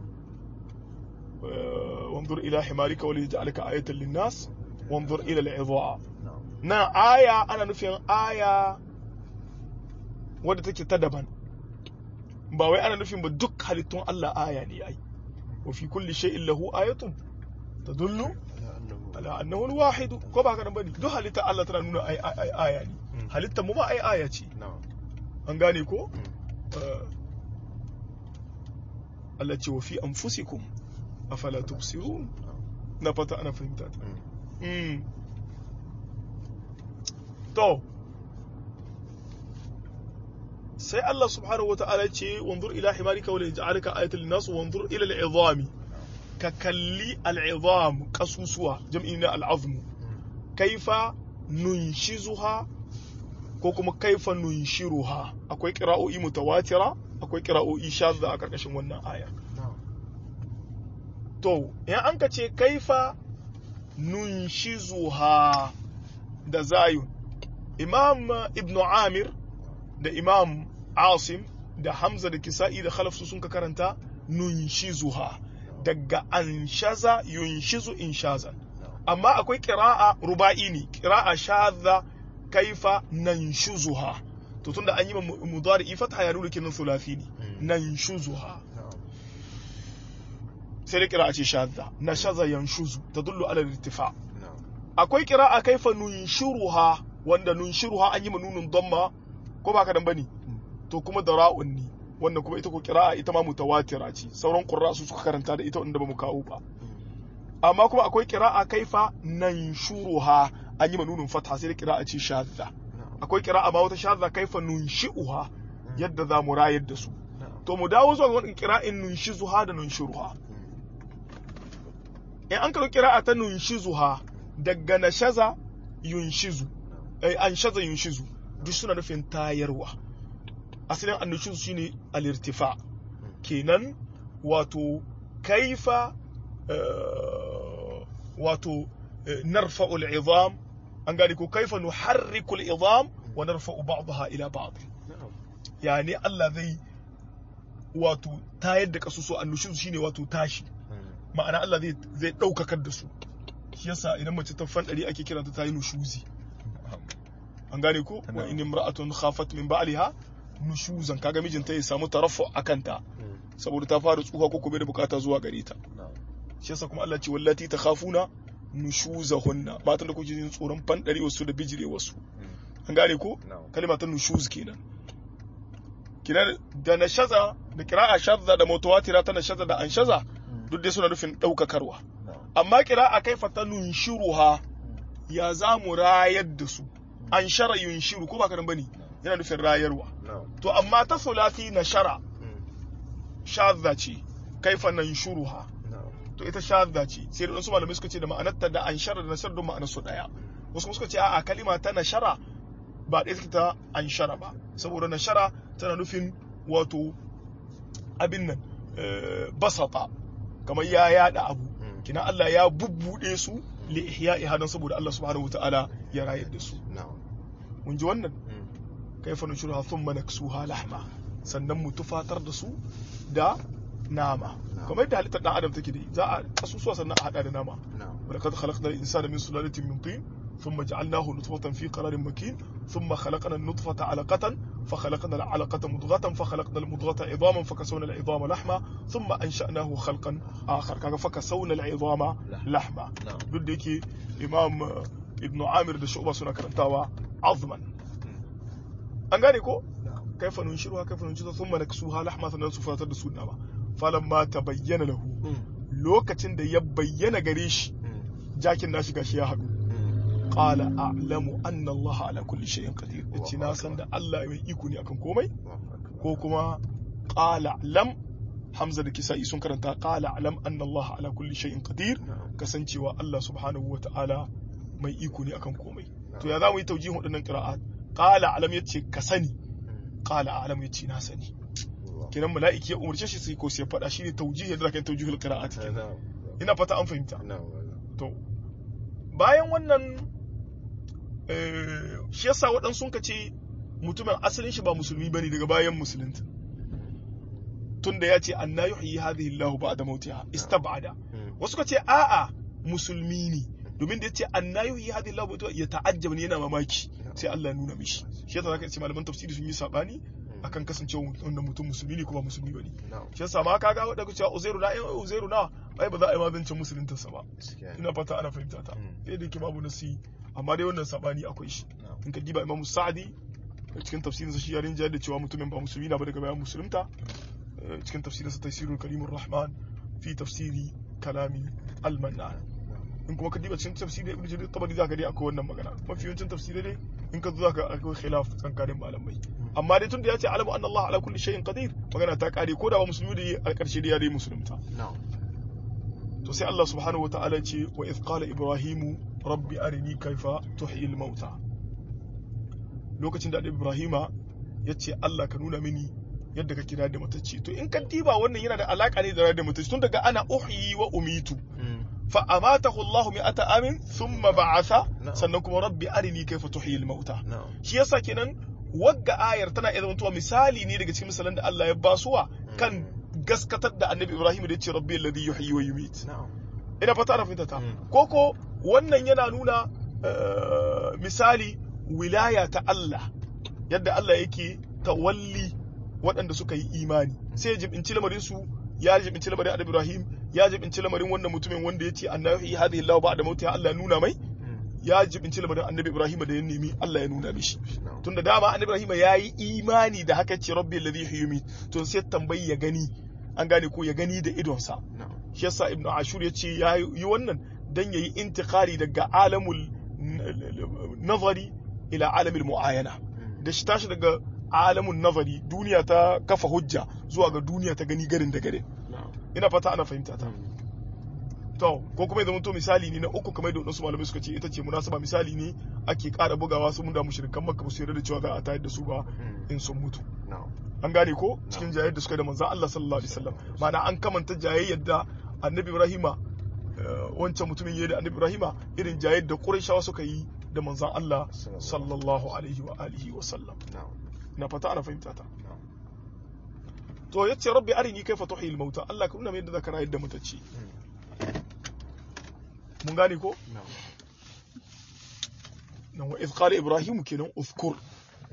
Speaker 1: وانظر إلى حمارك وليجعلك آية للناس وانظر إلى العظام
Speaker 2: na'am
Speaker 1: na aya ana nufin aya wadda take ta daban ba wai ana nufin ba duk halittun Allah aya ne ai wa fi kulli shay'in lahu ayatun tadullu
Speaker 2: annahu
Speaker 1: ala annahu al-wahid ko ba ka nan bane duk halitta Allah tana nuna ai ai ai aya ne
Speaker 2: Mm.
Speaker 1: halittar mu ma ai aya ce
Speaker 2: na'am
Speaker 1: an gane ko
Speaker 2: Mm.
Speaker 1: Eh, Allah ce wa fi anfusikum afala tubsirun
Speaker 2: na'am
Speaker 1: na fata ana fahimta ta
Speaker 2: Mm.
Speaker 1: Mm. to sai Allah subhanahu wa ta'ala ce wanzur ila himarika wala yaj'alaka ayatan linnas wanzur ila al'izami ka kalli al'izam kasusuwa jam'i na al'azmu
Speaker 2: Mm.
Speaker 1: kaifa nunshizuha ko kuma kaifa nunshiruha akwai qira'o'i mutawatira akwai qira'o'i shadda a karkashin wannan aya
Speaker 2: na'am
Speaker 1: to in an ka ce kaifa nunshizuha da zayun imam ibn amir da imam asim da hamza da kisa'i da khalaf su sun ka karanta nunshizuha daga anshaza yunshizu inshazan
Speaker 2: na'am
Speaker 1: amma akwai kira'a ruba'i ne kira'a shadda kaifa nanshuzuha to tunda an yi ma mudari fatha ya nuna kinin thulathi ne
Speaker 2: Mm.
Speaker 1: nanshuzuha
Speaker 2: na'am
Speaker 1: sai da kira'a ce shadda nashaza yanshuzu tadullu ala al-irtifa
Speaker 2: na'am
Speaker 1: akwai kira'a kaifa nunshiruha wanda nunshiruha an yi ma nunun damma ko ba ka dan bane to kuma da ra'un ne wannan kuma ita ko kira'a ita ma mutawatira ce sauran qurra su suka karanta da ita wanda ba mu kawo ba amma kuma akwai kira'a kaifa nanshuruha an yi ma nunun fatha sai da kira'a ce shadda
Speaker 2: na'am
Speaker 1: akwai kira'a ma wata shadda kaifa nunshi'uha yadda za mu rayar da su
Speaker 2: na'am
Speaker 1: to mu dawo zuwa ga wannan kira'in nunshizuha da nunshiruha in an karo kira'a ta nunshizuha daga nashaza yunshizu ai an shaza yunshizu duk suna nufin tayarwa asalin annushizu shine al-irtifa kenan wato kaifa eh, wato eh, narfa'u al-izam an gane ko kaifa nuharriku al-izam wa narfa'u ba'daha ila ba'd
Speaker 2: na'am
Speaker 1: yani Allah zai wato tayar da kasusu annushizu shine wato tashi
Speaker 2: Mm.
Speaker 1: ma'ana Allah zai zai daukakar da su shi yasa idan mace ta fandari ake kiranta ta yi nushuzi an gane ko wa in imra'atun khafat min ba'liha nushuzan kaga mijinta ya samu tarafu akanta
Speaker 2: Mm.
Speaker 1: saboda ta fara tsuha ko kuma da bukata zuwa gare ta
Speaker 2: na'am
Speaker 1: shi yasa kuma Allah ce wallati takhafuna nushuzahunna matan da kuke jin tsoron fandari wasu da bijire wasu
Speaker 2: Mm.
Speaker 1: an gane ko
Speaker 2: na'am
Speaker 1: kalma ta nushuz kenan kinan da nashaza da qira'a shadda da mutawatira ta nashaza da anshaza duk dai suna nufin daukakarwa
Speaker 2: na'am
Speaker 1: amma qira'a kaifa ta nunshiruha ya za mu rayar da su an shara yunshiru ko ba ka bane yana nufin rayarwa
Speaker 2: na'am
Speaker 1: to amma ta sulati na shara
Speaker 2: Mm.
Speaker 1: shadda ce kaifa nanshuruha
Speaker 2: na'am
Speaker 1: to ita shadda ce sai da wasu malamai suka ce da ma'anarta da an shara da nasar don ma'anar su daya wasu kuma suka ce a'a kalima ta nashara ba ɗaya take ta an shara ba saboda nashara tana nufin wato abin nan eh, basata kamar ya yada abu
Speaker 2: Mm.
Speaker 1: kina Allah ya bubbude su li ihya'iha don saboda Allah subhanahu wataala ya rayar da su
Speaker 2: na'am
Speaker 1: mun ji wannan
Speaker 2: Mm.
Speaker 1: kaifa nushuruha thumma naksuha lahma sannan mu tufatar da su da nama
Speaker 2: Na'am.
Speaker 1: kamar yadda halittar dan adam take da za a kasusuwa sannan a hada da nama
Speaker 2: na'am
Speaker 1: ولقد خلقنا الإنسان من سلالة من طين ثم جعلناه نطفة في قرار مكين ثم خلقنا النطفة علقة فخلقنا العلقة مضغة فخلقنا المضغة عظاما فكسونا العظام لحما ثم أنشأناه خلقا آخر كذا فكسونا العظام لحما
Speaker 2: na'am
Speaker 1: duk da yake imam uh, ibnu amir da shu'ba suna karantawa azman an gane ko
Speaker 2: na'am
Speaker 1: kaifa nunshiruha kaifa nunshiruha thumma naksuha lahma sannan su fatar da su nama falamma tabayyana lahu
Speaker 2: Mm.
Speaker 1: lokacin da ya bayyana gare shi
Speaker 2: Mm.
Speaker 1: jakin nashi gashi ya haɗu
Speaker 2: Mm.
Speaker 1: qala a'lamu anna Allah ala kulli shay'in qadir yace na san da Allah mai iko ne akan komai
Speaker 2: Allahu akbar.
Speaker 1: ko kuma qala lam Hamza da Kisa'i sun karanta qala a'lam anna Allah ala kulli shay'in qadir
Speaker 2: na'am
Speaker 1: kasancewa Allah subhanahu wata'ala mai iko ne akan komai to ya zamu yi taujihin waɗannan qira'at qala a'lam yace ka sani
Speaker 2: Mm.
Speaker 1: qala a'lam yace na sani
Speaker 2: Allahu
Speaker 1: kenan mala'iki ya umarce shi sai ko sai faɗa shine taujihi da kan taujihul qira'at
Speaker 2: akbar.
Speaker 1: kenan
Speaker 2: na'am
Speaker 1: ina fata an fahimta
Speaker 2: na'am
Speaker 1: To, bayan wannan eh, shi yasa waɗansu sun ce mutumin asalin shi ba musulmi bane daga bayan musulunta. Tunda ya ce anna yuhyi hadhihi Allahu ba'da mautiha istab'ada.
Speaker 2: Mm.
Speaker 1: Wasu ka ce a'a musulmi ne domin da ya ce anna yuhyi hadhihi Allahu ba'da ya ta'ajjab ne yana mamaki sai Allah ya nuna mishi. Shi yasa zaka ce malaman tafsiri sun yi sabani akan kasancewa wanda mutum musulmi ne kuma musulmi bane
Speaker 2: na'am
Speaker 1: shi yasa ma kaga wadda ku cewa uzairu na eh uzairu na ai ba za a yi mazancin musuluntarsa ba
Speaker 2: gaskiya ne
Speaker 1: ina fata ana fahimta ta
Speaker 2: Mm.
Speaker 1: sai da yake babu nasi amma dai wannan sabani akwai shi
Speaker 2: na'am
Speaker 1: in ka diba imamu sa'adi a cikin tafsirinsa shi ya rinjayar da cewa mutumin ba musulmi na ba daga bayan musulunta eh, cikin tafsirinsa tafsirul karimur rahman fi tafsiri kalami al-mannan in kuma ka diba cikin tafsirin ibnu jarir tabari zaka dai akwai wannan magana mafi yawancin tafsirai dai in ka zo zaka akwai khilaf tsakanin malamai amma dai tunda ya ce alamu anna Allah ala kulli shay'in qadir magana ta kare ko da ba musulmi da a karshe dai ya dai musulunta
Speaker 2: na'am
Speaker 1: to sai Allah subhanahu wataala ya ce wa idh qala ibrahimu rabbi arini kaifa tuhyi al-mauta lokacin da annabi ibrahima ya ce Allah ka nuna mini yadda ka kira da matacce to in ka diba wannan yana da alaka ne da rayar da matacce tun daga ana uhyi wa umitu
Speaker 2: Mm.
Speaker 1: fa amatahu Allah mi'ata amin thumma ba'atha
Speaker 2: Na'am.
Speaker 1: sannan kuma rabbi arini kaifa tuhyi al-mauta
Speaker 2: na'am
Speaker 1: shi yasa kenan wagga ayar tana iya zamantowa misali ne daga cikin misalan da Allah ya basuwa kan gaskatar da annabi Ibrahim da ya ce rabbi alladhi yuhyi wa yumit
Speaker 2: na'am
Speaker 1: ina fata ana fahimta ta
Speaker 2: Mm.
Speaker 1: koko wannan yana nuna eh, misali wilaya ta Allah yadda Allah yake tawalli waɗanda suka yi imani sai ya jibinci lamarin su ya jibinci lamarin annabi Ibrahim ya jibinci lamarin wannan mutumin wanda ya ce annabi hadhihi Allah ba'da mauti Allah ya nuna mai
Speaker 2: Mm.
Speaker 1: ya jibinci lamarin annabi Ibrahim da ya nemi Allah ya nuna mishi
Speaker 2: na'am
Speaker 1: tunda dama annabi Ibrahim ya yi imani da haka ce rabbi alladhi yuhyi to sai tambayi ya gani an gane ko ya gani da idonsa
Speaker 2: na'am
Speaker 1: shi yasa ibn ashur ya ce ya yi wannan dan yayi intikari daga alamul nazari ila alamul muayana
Speaker 2: Mm.
Speaker 1: da shi tashi daga alamun nazari duniya ta kafa hujja zuwa ga duniya ta gani garin da garin
Speaker 2: na'am
Speaker 1: ina fata ana fahimta ta
Speaker 2: Mm.
Speaker 1: to ko kuma ya to misali ne na uku kamar da wasu malamai suka ce ita ce munasaba misali ne ake ƙara bugawa su mun da mushrikan makka ba su yarda da cewa za a tayar da su ba
Speaker 2: Mm.
Speaker 1: in sun mutu
Speaker 2: na'am
Speaker 1: an gane ko cikin jayayyar da suka yi da manzan Allah sallallahu alaihi wasallam ma'ana an kamanta jayayyar da annabi Ibrahima eh, wancan mutumin yayi da annabi Ibrahima irin jayayyar da Qurayshawa suka yi da manzan Allah sallallahu alaihi wa alihi wa sallam
Speaker 2: na'am
Speaker 1: na fata ana fahimta ta
Speaker 2: na'am
Speaker 1: to yace rabbi arini kaifa tuhil mauta Allah ka nuna min yadda zaka rayar da mutacce
Speaker 2: Mm.
Speaker 1: mun gane ko
Speaker 2: na'am
Speaker 1: nan wa idh qala ibrahim kenan uzkur
Speaker 2: Mm.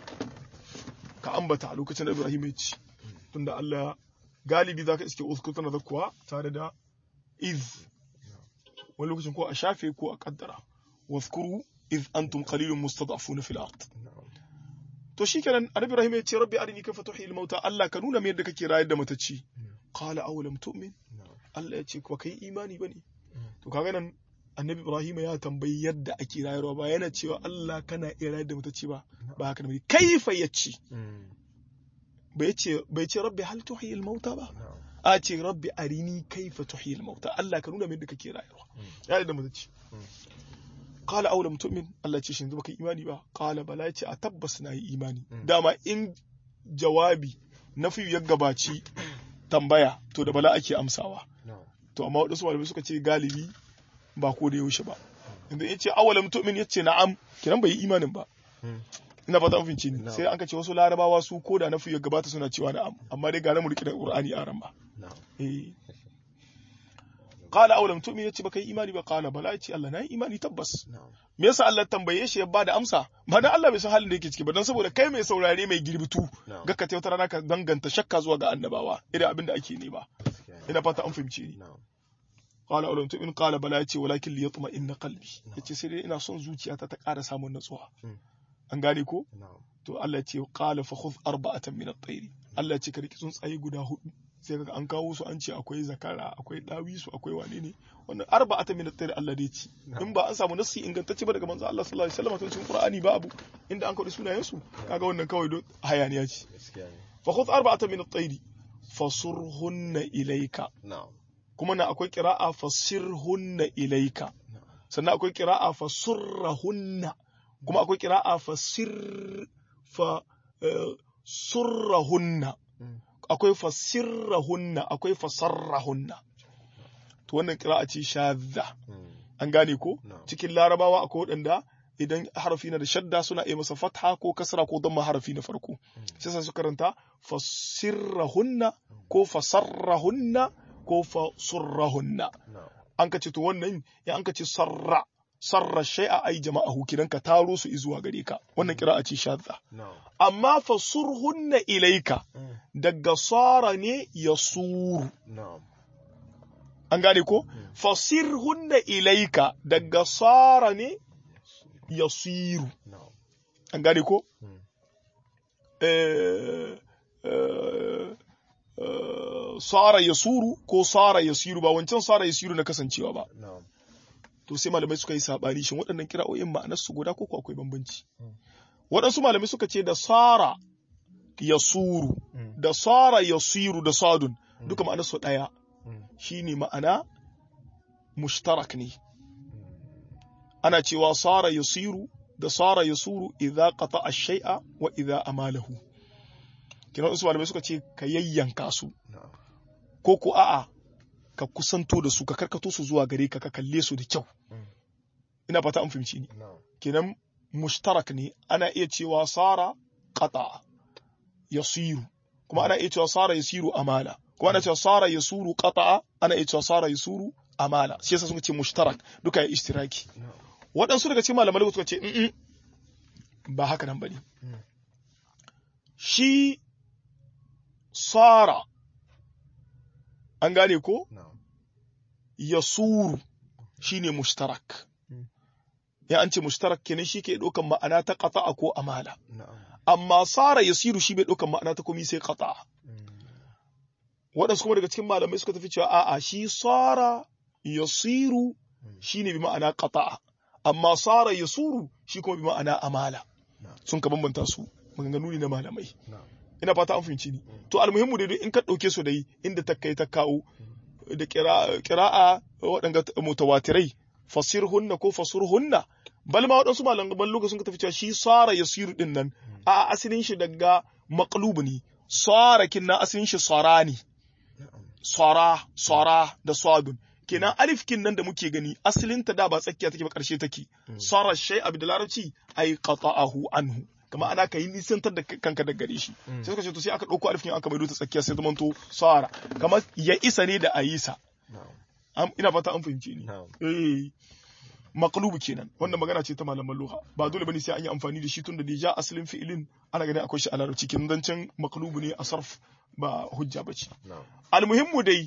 Speaker 1: ka ambata a lokacin da Ibrahim ya ci tunda Allah galibi zaka iske uzkur tana zakkuwa tare da iz wani lokacin ko a shafe ko a kaddara wazkuru iz antum qalilun mustad'afuna fil ard
Speaker 2: na'am
Speaker 1: to shikenan annabi Ibrahim ya ce rabbi arini kayfa tuhyi al mauta Allah ka nuna min yadda kake rayar da matacci qala aw lam tu'min
Speaker 2: na'am
Speaker 1: Allah ya ce ko kai imani bane to kaga nan annabi Ibrahim ya tambayi yadda ake rayarwa ba yana cewa Allah kana iya rayar da matacci ba ba haka ne kaifa yace
Speaker 2: Mm.
Speaker 1: bai ce bai ce rabbi hal tuhyi al mauta ba
Speaker 2: na'am
Speaker 1: a ce rabbi arini kaifa tuhyi al mauta Allah ka nuna min yadda kake rayarwa ya da matacci
Speaker 2: Mm.
Speaker 1: qala aw lam tu'min Allah ce shin baka imani ba qala bala ce a tabbas na yi imani
Speaker 2: Mm.
Speaker 1: dama in jawabi na fi ya gabaci tambaya to da bala ake amsawa
Speaker 2: na'am
Speaker 1: to amma wadansu malamai suka ce galibi ba ko da yaushe ba inda yace awalam tu'min yace na'am kiran bai yi imanin ba
Speaker 2: Mm.
Speaker 1: ina fata an fince ni
Speaker 2: Na'am.
Speaker 1: sai an ka ce wasu larabawa su ko da na fi ya gabata suna cewa na'am amma dai ga na mu rike da qur'ani a ran ba
Speaker 2: na'am
Speaker 1: eh qala awalam tu'min yace baka yi imani ba qala bala yace Allah na yi imani tabbas
Speaker 2: na'am
Speaker 1: me yasa Allah tambaye shi ya bada amsa ba dan Allah bai san halin da yake ciki ba dan saboda kai mai saurare mai girbitu
Speaker 2: na'am
Speaker 1: ga ka wata rana ka danganta shakka zuwa ga annabawa irin abin da ake nema
Speaker 2: gaskiya ne.
Speaker 1: ina fata an fahimce ni
Speaker 2: na'am
Speaker 1: qala alam tu in qala bala yace walakin li yatma inna qalbi yace sai dai ina son zuciyata ta ƙara samun natsuwa
Speaker 2: Mm.
Speaker 1: an gane ko
Speaker 2: na'am
Speaker 1: to Allah ya ce qala fa khudh arba'atan min at-tayr Allah ya ce ka riki tsuntsaye guda hudu sai kaga an kawo su an ce akwai zakara akwai dawisu akwai wane ne wannan arba'atan min at-tayr Allah dai ce in ba an samu nassi ingantacce ba daga manzo Allah sallallahu alaihi wasallam to cikin Qur'ani ba abu inda an kawo sunayen su kaga wannan kawai don hayaniya ce
Speaker 2: gaskiya ne
Speaker 1: fa khudh arba'atan min at-tayr fasurhunna ilayka
Speaker 2: na'am
Speaker 1: kuma na akwai qira'a fasirhunna ilayka
Speaker 2: na'am
Speaker 1: sannan akwai qira'a fasurrahunna kuma akwai qira'a fasir fa eh, surrahunna
Speaker 2: Mm.
Speaker 1: akwai fasirrahunna akwai fasarrahunna to wannan qira'a ce shadda
Speaker 2: Mm.
Speaker 1: an gane ko
Speaker 2: na'am
Speaker 1: cikin larabawa akwai waɗanda idan harafi na da shadda suna iya masa fatha ko kasra ko damma harafi na farko sai sai su karanta fasirrahunna ko fasarrahunna ko fasurrahunna
Speaker 2: na'am
Speaker 1: an ka ce to wannan ya an ka ce sarra sarra shay'a ay jama'ahu kidan ka taro su zuwa gare ka wannan kira'a ce shadda
Speaker 2: na'am
Speaker 1: amma fasurhunna ilaika
Speaker 2: Mm.
Speaker 1: daga sara ne yasuru
Speaker 2: na'am
Speaker 1: an gane ko fasirhunna ilaika daga sara ne yasiru
Speaker 2: na'am
Speaker 1: an gane ko
Speaker 2: Mm.
Speaker 1: eh, eh, eh, sara yasuru ko sara yasiru ba wancan sara yasiru na kasancewa ba
Speaker 2: na'am
Speaker 1: to sai malamai suka yi sabani shin waɗannan kira'o'in ma'anar su guda ko ko akwai bambanci
Speaker 2: Mm.
Speaker 1: waɗansu malamai suka ce da sara yasuru
Speaker 2: Mm.
Speaker 1: da sara yasiru da sadun duka ma'anar su ɗaya
Speaker 2: Mm.
Speaker 1: shine ma'ana mushtarak ne ana cewa sara yasiru da sara yasuru idza qata ash-shay'a wa idza amalahu kina wasu malamai suka ce ka yayyanka su
Speaker 2: na'am
Speaker 1: ko ko a'a ka kusanto da su ka karkato su zuwa gare ka ka kalle su da kyau
Speaker 2: Mm.
Speaker 1: ina fata an fahimci ni
Speaker 2: na'am
Speaker 1: kenan mushtarak ne ana iya cewa sara qata yasiru kuma ana iya cewa sara yasiru amala kuma ana cewa sara yasuru qata ana iya cewa sara yasuru amala shi yasa suka ce mushtarak duka ya ishtiraki
Speaker 2: na'am
Speaker 1: waɗansu daga cikin malamai suka ce "Mm-mm, ba haka nan bane
Speaker 2: Mm.
Speaker 1: shi sara an gane ko
Speaker 2: na'am
Speaker 1: yasuru shine mushtarak
Speaker 2: Mm.
Speaker 1: ya an ce mushtarak kenan shi ke ɗaukan ma'ana ta qata'a ko amala
Speaker 2: na'am
Speaker 1: amma sara yasiru shi bai ɗaukan ma'ana ta komi sai qata'a
Speaker 2: Mm.
Speaker 1: waɗansu kuma daga cikin malamai suka tafi cewa a'a shi sara yasiru
Speaker 2: Mm.
Speaker 1: shine bi ma'ana qata'a amma sara yasuru shi kuma bi ma'ana amala
Speaker 2: na'am
Speaker 1: sun ka bambanta su maganganu ne na malamai
Speaker 2: na'am
Speaker 1: ina fata an fahimci ni to almuhimmu dai in ka ɗauke su dai inda ta kai ta kawo da kira- kira'a waɗanga mutawatirai fasirhunna ko fasurhunna bal ma waɗansu malaman lokacin sun ka tafi cewa shi sara yasiru din nan a asalin shi daga maqlub ne sara kinna asalin shi sara ne
Speaker 2: na'am
Speaker 1: sara sara da sadun kenan alif kin nan da muke gani asalin ta da ba tsakiya take ba karshe take sara shay abu da larabci ay qata'ahu anhu kama ana kai nisantar da kanka daga gare shi sai suka ce to sai aka dauko alif kin aka maido ta tsakiya sai zamanto sara kamar ya isa ne da ayisa
Speaker 2: na'am
Speaker 1: Am- ina fata an fahimce ni
Speaker 2: na'am
Speaker 1: eh maqlubu kenan wannan magana ce ta malaman lugha ba dole bane sai an yi amfani da shi tun da ja asalin fi'ilin ana ganin akwai shi a larabci kenan dan can maqlubu ne a sarf ba hujja bace
Speaker 2: na'am
Speaker 1: almuhimmu dai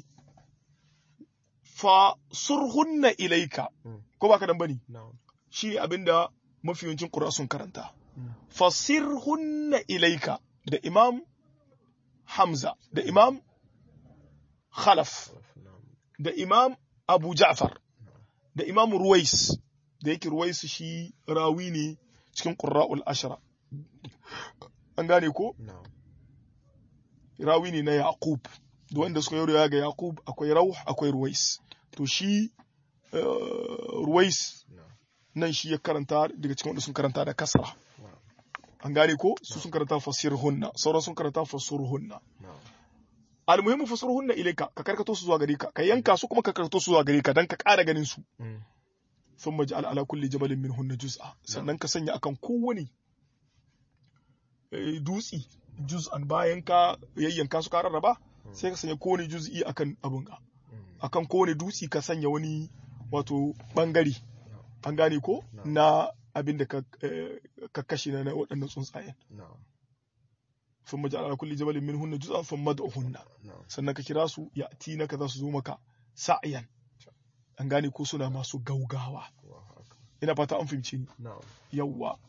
Speaker 1: fa surhunna ilaika
Speaker 2: Mm.
Speaker 1: ko baka dan bane
Speaker 2: na'am
Speaker 1: shi ne abinda mafi yawancin qur'a sun karanta
Speaker 2: Mm.
Speaker 1: fasirhunna ilaika da imam hamza da imam khalaf
Speaker 2: na'am
Speaker 1: da imam abu ja'far da imam ruwais da yake ruwais shi rawi ne cikin qurra'ul ashra an gane ko
Speaker 2: na'am
Speaker 1: rawi ne na yaqub da wanda suka yi riwaya ga yaqub akwai rauh akwai ruwais to shi eh, ruwais
Speaker 2: na'am
Speaker 1: nan shi ya karanta daga cikin wanda sun karanta da kasra
Speaker 2: na'am
Speaker 1: an gane ko su sun karanta fasirhunna sauran sun karanta fasurhunna
Speaker 2: na'am
Speaker 1: almuhimmu fasurhunna ilaika ka karkato su zuwa gare ka ka yanka su kuma ka karkato su zuwa gare ka dan ka ƙara ganin su
Speaker 2: Mm.
Speaker 1: thumma ja'al ala kulli jabalin minhunna juz'a sannan ka sanya akan kowane eh, dutsi juz'an bayan ka yayyanka su ka rarraba sai ka sanya kowane juz'i akan abun ka
Speaker 2: Mm.
Speaker 1: akan kowane dutsi ka sanya wani wato bangare an gane ko
Speaker 2: No.
Speaker 1: na abin da ka eh, ka kashe na na waɗannan tsuntsayen
Speaker 2: na'am
Speaker 1: thumma ja'al ala kulli jabalin minhunna juz'an thumma ad'uhunna
Speaker 2: na'am
Speaker 1: sannan ka kira su ya naka za su zo maka sa'ayan an gane ko suna masu gaugawa
Speaker 2: Allahu akbar
Speaker 1: ina fata an fahimci ni
Speaker 2: na'am
Speaker 1: yawwa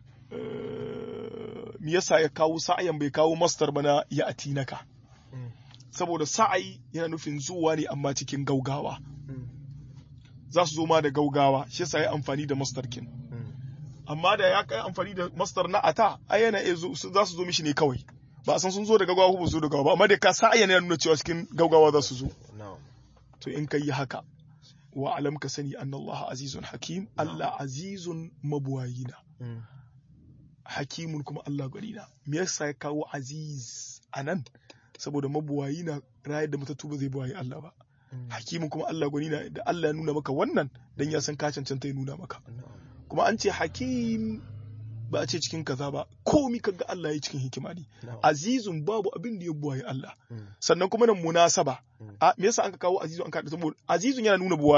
Speaker 1: Eh, me yasa ya kawo sa'ayan bai kawo mastar bana ya naka
Speaker 2: Mm.
Speaker 1: saboda sa'ai yana nufin zuwa ne amma cikin gaugawa
Speaker 2: Mm.
Speaker 1: za su zo ma da gaugawa shi yasa ya amfani da mastar kin
Speaker 2: Mm.
Speaker 1: amma da ya kai amfani da mastar na ata ai yana iya zo su- za su zo mishi ne kawai ba a san sun zo da gaugawa ko ba su zo da gaugawa ba amma da ka sa'ayan yana nuna cewa cikin gaugawa za su zo
Speaker 2: na'am
Speaker 1: to in ka yi haka wa alam ka sani anna Allah azizun hakim Allah azizun mabuwayina
Speaker 2: Mm.
Speaker 1: hakimun kuma Allah gwanina me yasa ya kawo aziz anan saboda mabuwayina rayar da matattu ba zai buwayi Allah ba
Speaker 2: Mm.
Speaker 1: hakimun kuma Allah gwanina da Allah ya nuna maka wannan dan ya san ka cancanta ya nuna maka
Speaker 2: na'am
Speaker 1: kuma an ce hakim ba a ce cikin kaza ba komi kaga Allah ya cikin hikima ne
Speaker 2: na'am
Speaker 1: azizun babu abin da ya buwayi Allah
Speaker 2: Mm.
Speaker 1: sannan kuma nan munasaba
Speaker 2: Mm.
Speaker 1: a me yasa an ka kawo azizun an ka saboda azizun yana nuna buwaya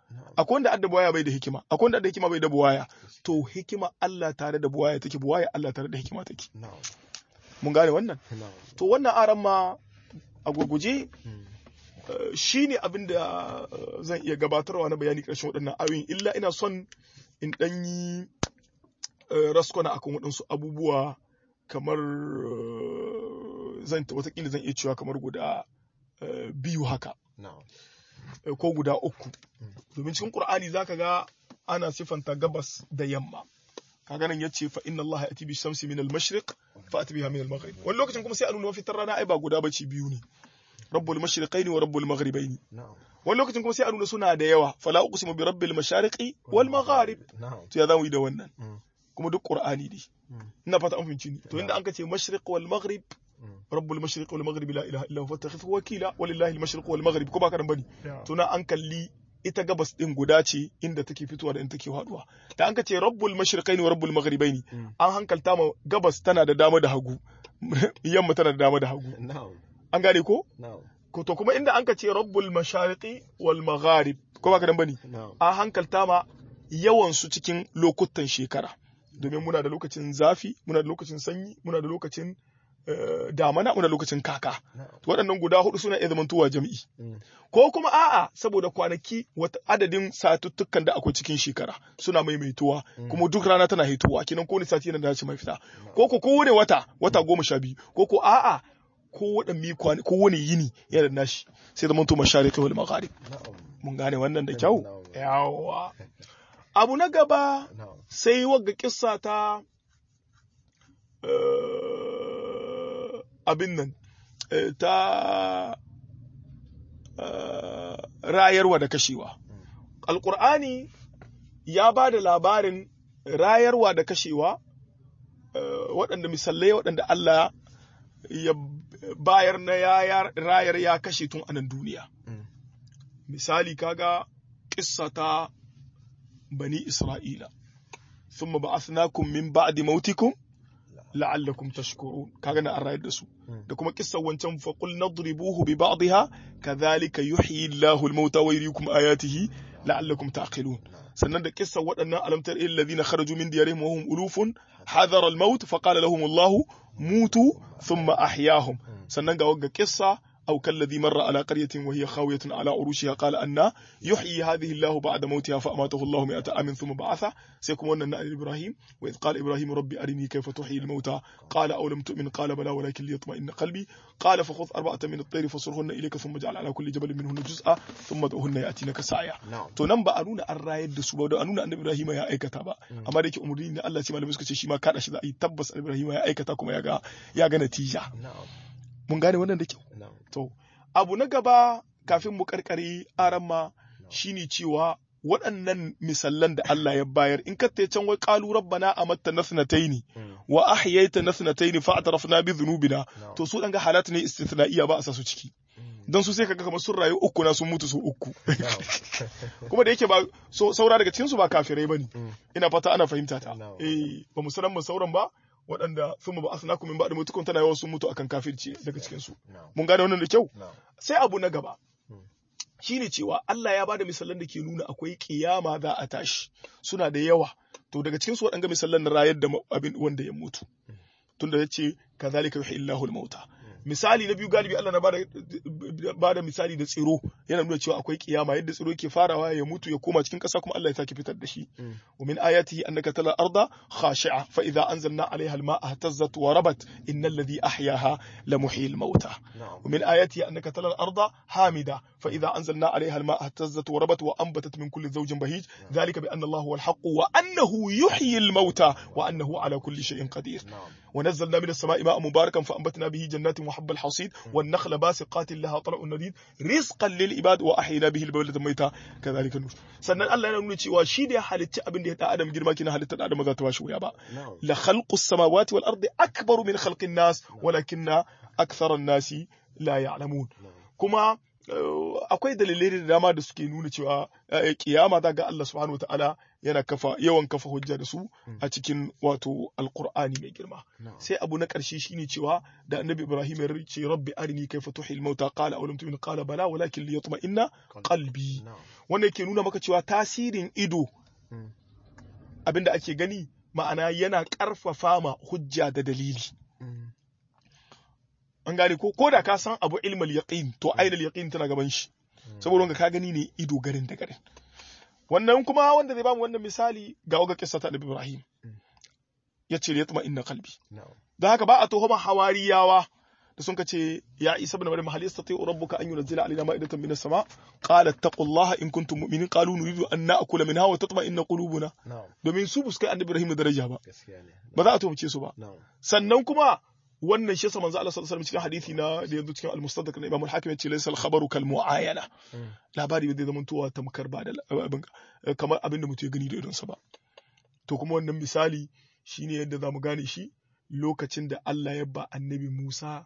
Speaker 1: akwai wanda adda buwaya bai da hikima akwai wanda adda hikima bai da buwaya to hikima Allah tare da buwaya take buwaya Allah tare da hikima take
Speaker 2: na'am
Speaker 1: mun gane wannan
Speaker 2: na'am
Speaker 1: to wannan aran ma a gurguje
Speaker 2: Mm.
Speaker 1: eh, shine abin da eh, zan iya gabatarwa na bayani ƙarshen waɗannan ayoyin illa ina son in ɗan yi eh, raskwana akan waɗansu abubuwa kamar eh, zan watakila zan iya cewa kamar guda eh, biyu haka
Speaker 2: na'am
Speaker 1: eh, ko guda uku domin cikin qur'ani zaka ga ana sifanta gabas da yamma kaga nan yace fa inna allaha yati bi shamsi min al-mashriq fa ati biha min al-maghrib wani lokacin kuma sai a nuna mafitar rana ai ba guda bace biyu ne rabbul mashriqaini wa rabbul maghribaini
Speaker 2: na'am
Speaker 1: wani lokacin kuma sai a nuna suna da yawa fala uqsimu bi rabbil mashariqi wal magharib
Speaker 2: na'am
Speaker 1: to ya zamu yi da wannan
Speaker 2: Mm.
Speaker 1: kuma duk qur'ani ne
Speaker 2: Mm.
Speaker 1: ina fata an fahimci ni to inda an ka ce mashriq wal maghrib
Speaker 2: Mm.
Speaker 1: rabbul mashriq wal maghrib la ilaha illa huwa fattakhidhu wakila walillahi al mashriq wal maghrib ko ba ka nan bane to na an kalli ita gabas din guda ce inda take fitowa da inda take haduwa da an ka ce rabbul mashriqaini wa rabbul maghribaini
Speaker 2: Mm.
Speaker 1: an hankalta ma gabas tana da dama da hagu yamma tana da dama da hagu
Speaker 2: na'am
Speaker 1: an gane ko
Speaker 2: na'am
Speaker 1: ko to kuma inda an ka ce rabbul mashariqi wal magharib ko ba ka nan bane
Speaker 2: na'am
Speaker 1: an hankalta ma yawan su cikin lokutan shekara domin muna da lokacin zafi muna da lokacin sanyi muna da lokacin eh, damana muna da lokacin kaka
Speaker 2: na'am
Speaker 1: To waɗannan guda hudu suna iya zamantowa jami'i
Speaker 2: Mm.
Speaker 1: ko kuma a'a saboda kwanaki wata adadin satuttukan da akwai cikin shekara suna maimaituwa kuma duk rana tana hitowa kinan kowane sati yana dace mai fita ko ko kowane wata wata goma sha biyu ko ko a'a ko waɗanne kwani ko wani yini yana da nashi sai zaman to mashariqi wal magharib
Speaker 2: na'am
Speaker 1: mun gane wannan da kyau
Speaker 2: Na'am.
Speaker 1: yawa abu na gaba
Speaker 2: na'am
Speaker 1: sai wagga kissa ta eh, abin nan eh, ta eh, rayarwa da kashewa alkur'ani ya ba da labarin rayarwa da kashewa eh, waɗanda misalai waɗanda Allah ya bayar na ya rayar ya kashe tun anan duniya
Speaker 2: Mm.
Speaker 1: misali kaga kissa ta bani isra'ila thumma ba'athnakum min ba'di mautikum la'allakum tashkurun kaga na an rayar da su
Speaker 2: Mm.
Speaker 1: da kuma kissan wancan fa qul nadribuhu bi ba'dihha kadhalika yuhyi Allahu al-mauta wa yuriikum ayatihi la'allakum taqilun sannan da kissan waɗannan alamtar alladhina kharaju min diyarihim wa hum ulufun hadara al-maut fa qala lahum Allahu mutu thumma ahyahum sannan ga wagga kissa أو كالذي مر على قرية وهي خاوية على عروشها قال أن يحيي هذه الله بعد موتها فأماته الله مئة عام ثم بعثه سيكون أن إبراهيم وإذ قال إبراهيم ربي أرني كيف تحيي الموتى قال أو لم تؤمن قال بلى ولكن ليطمئن قلبي قال فخذ أربعة من الطير فصرهن إليك ثم اجعل على كل جبل منهن جزءا ثم ادعهن يأتينك سعيا
Speaker 2: na'am
Speaker 1: to nan ba a nuna an rayar da su ba da a nuna annabi Ibrahim ya aikata ba amma da yake umarni ne Allah ce malamai suka ce shi ma kada shi za a yi tabbas annabi Ibrahim ya aikata kuma ya ga ya ga natija
Speaker 2: na'am
Speaker 1: mun gane wannan da kyau
Speaker 2: na'am
Speaker 1: To, abu na gaba kafin mu karkare aramma shine cewa waɗannan misallan da Allah ya bayar in ka can wai qalu rabbana amatta nasnataini
Speaker 2: Mm.
Speaker 1: wa ahyayta nasnataini fa atrafna bi dhunubina
Speaker 2: na'am
Speaker 1: to su dan ga halat ne istithnaiya ba a sa su ciki dan su sai kaga kamar sun rayu uku na sun mutu su uku
Speaker 2: na'am
Speaker 1: kuma da yake ba so, saura daga cikin su ba kafirai bane
Speaker 2: Mm.
Speaker 1: ina fata ana fahimta ta
Speaker 2: Na'am.
Speaker 1: eh ba mu sanan mu sauran ba waɗanda sun ba asnakum min ba'da mutukum tana yawan sun mutu akan kafirci daga cikin su
Speaker 2: na'am
Speaker 1: mun gane wannan da kyau
Speaker 2: na'am
Speaker 1: sai abu na gaba
Speaker 2: Hmm.
Speaker 1: shine cewa Allah ya bada misalan da ke nuna akwai kiyama za a tashi suna da yawa to daga cikin su waɗanga misalan na rayar da ma- abin wanda ya mutu tunda ya ce kazalika yuhyi Allahu al-mauta misali na biyu galibi Allah na bada bada misali da tsiro yana nuna cewa akwai kiyama yadda tsiro yake farawa ya mutu ya koma cikin ƙasa kuma Allah ya sake fitar da shi
Speaker 2: Mm.
Speaker 1: wa min ayatihi annaka tala arda khashi'a fa idza anzalna 'alayha al-ma'a ihtazzat wa rabat innal ladhi ahyaha la muhyil mauta
Speaker 2: na'am
Speaker 1: ومن آياته أنك ترى الأرض حامدة فإذا أنزلنا عليها الماء اهتزت وربت وأنبتت من كل زوج بهيج ذلك بأن الله هو الحق وأنه يحيي الموتى وأنه على كل شيء قدير
Speaker 2: na'am
Speaker 1: ونزلنا من السماء ماء مباركا فأنبتنا به جنات وحب الحصيد والنخل باسقات لها طلع نديد رزقا للعباد وأحيينا به البلدة الميتة كذلك النور sannan Allah yana nuna cewa shi da ya halitta abin da ya da Adam girma kina halitta da Adam ba za ta bashi wuya ba
Speaker 2: na'am
Speaker 1: la khalqu samawati wal ardi akbaru min khalqin nas walakinna akthara an-nasi la ya'lamun
Speaker 2: na'am
Speaker 1: kuma eh, akwai dalilai da dama da suke nuna cewa eh, kiyama za ga Allah subhanahu wataala yana kafa yawan kafa hujja da su a cikin wato alqur'ani mai girma
Speaker 2: na'am
Speaker 1: sai abu na ƙarshe shine cewa da annabi ibrahim ya ce rabbi arini kayfa tuhil mauta qala aw lam tu'min qala bala walakin liyatma'inna qalbi
Speaker 2: na'am
Speaker 1: wanda yake nuna maka cewa tasirin ido
Speaker 2: Mm.
Speaker 1: abinda ake gani ma'ana yana ƙarfafa ma hujja da dalili
Speaker 2: Mm.
Speaker 1: an gane ko ko da ka san abu ilmal yaqin to ainul yaqin tana gaban shi saboda wanda ka gani ne ido garin da garin wannan kuma wanda zai bamu wannan misali ga waga kissa ta Annabi Ibrahim yace ya tuma inna qalbi
Speaker 2: na'am
Speaker 1: da haka ba a tuhuma hawariyawa da sun kace ya Isa ibn Maryam hal yastati rabbuka an yunzila alaina ma'idatan minas sama qala taqullaha in kuntum mu'minin qalu nuridu an na'kula minha wa tatma'inna qulubuna
Speaker 2: na'am
Speaker 1: domin su buskai Annabi Ibrahim daraja ba
Speaker 2: gaskiya ne
Speaker 1: ba za a tuhumce su ba
Speaker 2: na'am
Speaker 1: sannan kuma wannan shi yasa manzo Allah sallallahu alaihi wasallam cikin hadisi na da yanzu cikin al-mustadrak na Imam al-Hakim yace laysa al-khabaru kal mu'ayana
Speaker 2: Mm.
Speaker 1: labari bai zama tuwa tamkar ba da abin kamar abin da mutum ya gani da idonsa ba to kuma wannan misali shine yadda zamu gane shi lokacin da Allah ya ba annabi Musa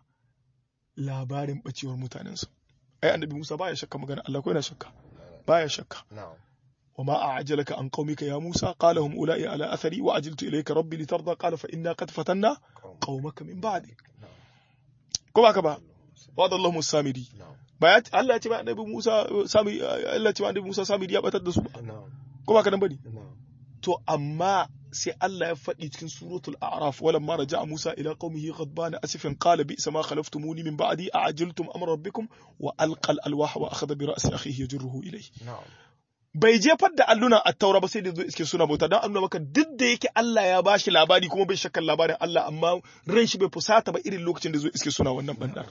Speaker 1: labarin bacewar mutanensa ai annabi Musa baya shakka magana Allah ko yana shakka baya shakka
Speaker 2: na'am
Speaker 1: وما أعجلك عن قومك يا موسى قال هم أولئك على أثري وعجلت إليك ربي لترضى قال فإنا قد فتنا قومك من بعدك
Speaker 2: na'am
Speaker 1: كما كما وعد الله السامري
Speaker 2: na'am
Speaker 1: ba ya Allah ya ce ba annabi Musa sami Allah ya ce ba annabi Musa samiri ya batar da su ba
Speaker 2: na'am
Speaker 1: ko ba ka nan bane
Speaker 2: na'am
Speaker 1: to amma sai Allah ya faɗi cikin suratul a'raf walamma raja'a Musa ila qaumihi ghadbana asifan qala bi sama khalaftumuni min ba'di a'ajiltum amra rabbikum wa alqa al-alwaha wa akhadha bi ra'si akhihi yajruhu ilayhi
Speaker 2: na'am
Speaker 1: bai jefar da alluna a taura ba sai da zo iske suna bauta don annuna maka duk da yake Allah ya bashi labari kuma bai shakkan labarin Allah amma ran shi bai fusata ba irin lokacin da zo iske suna wannan bandar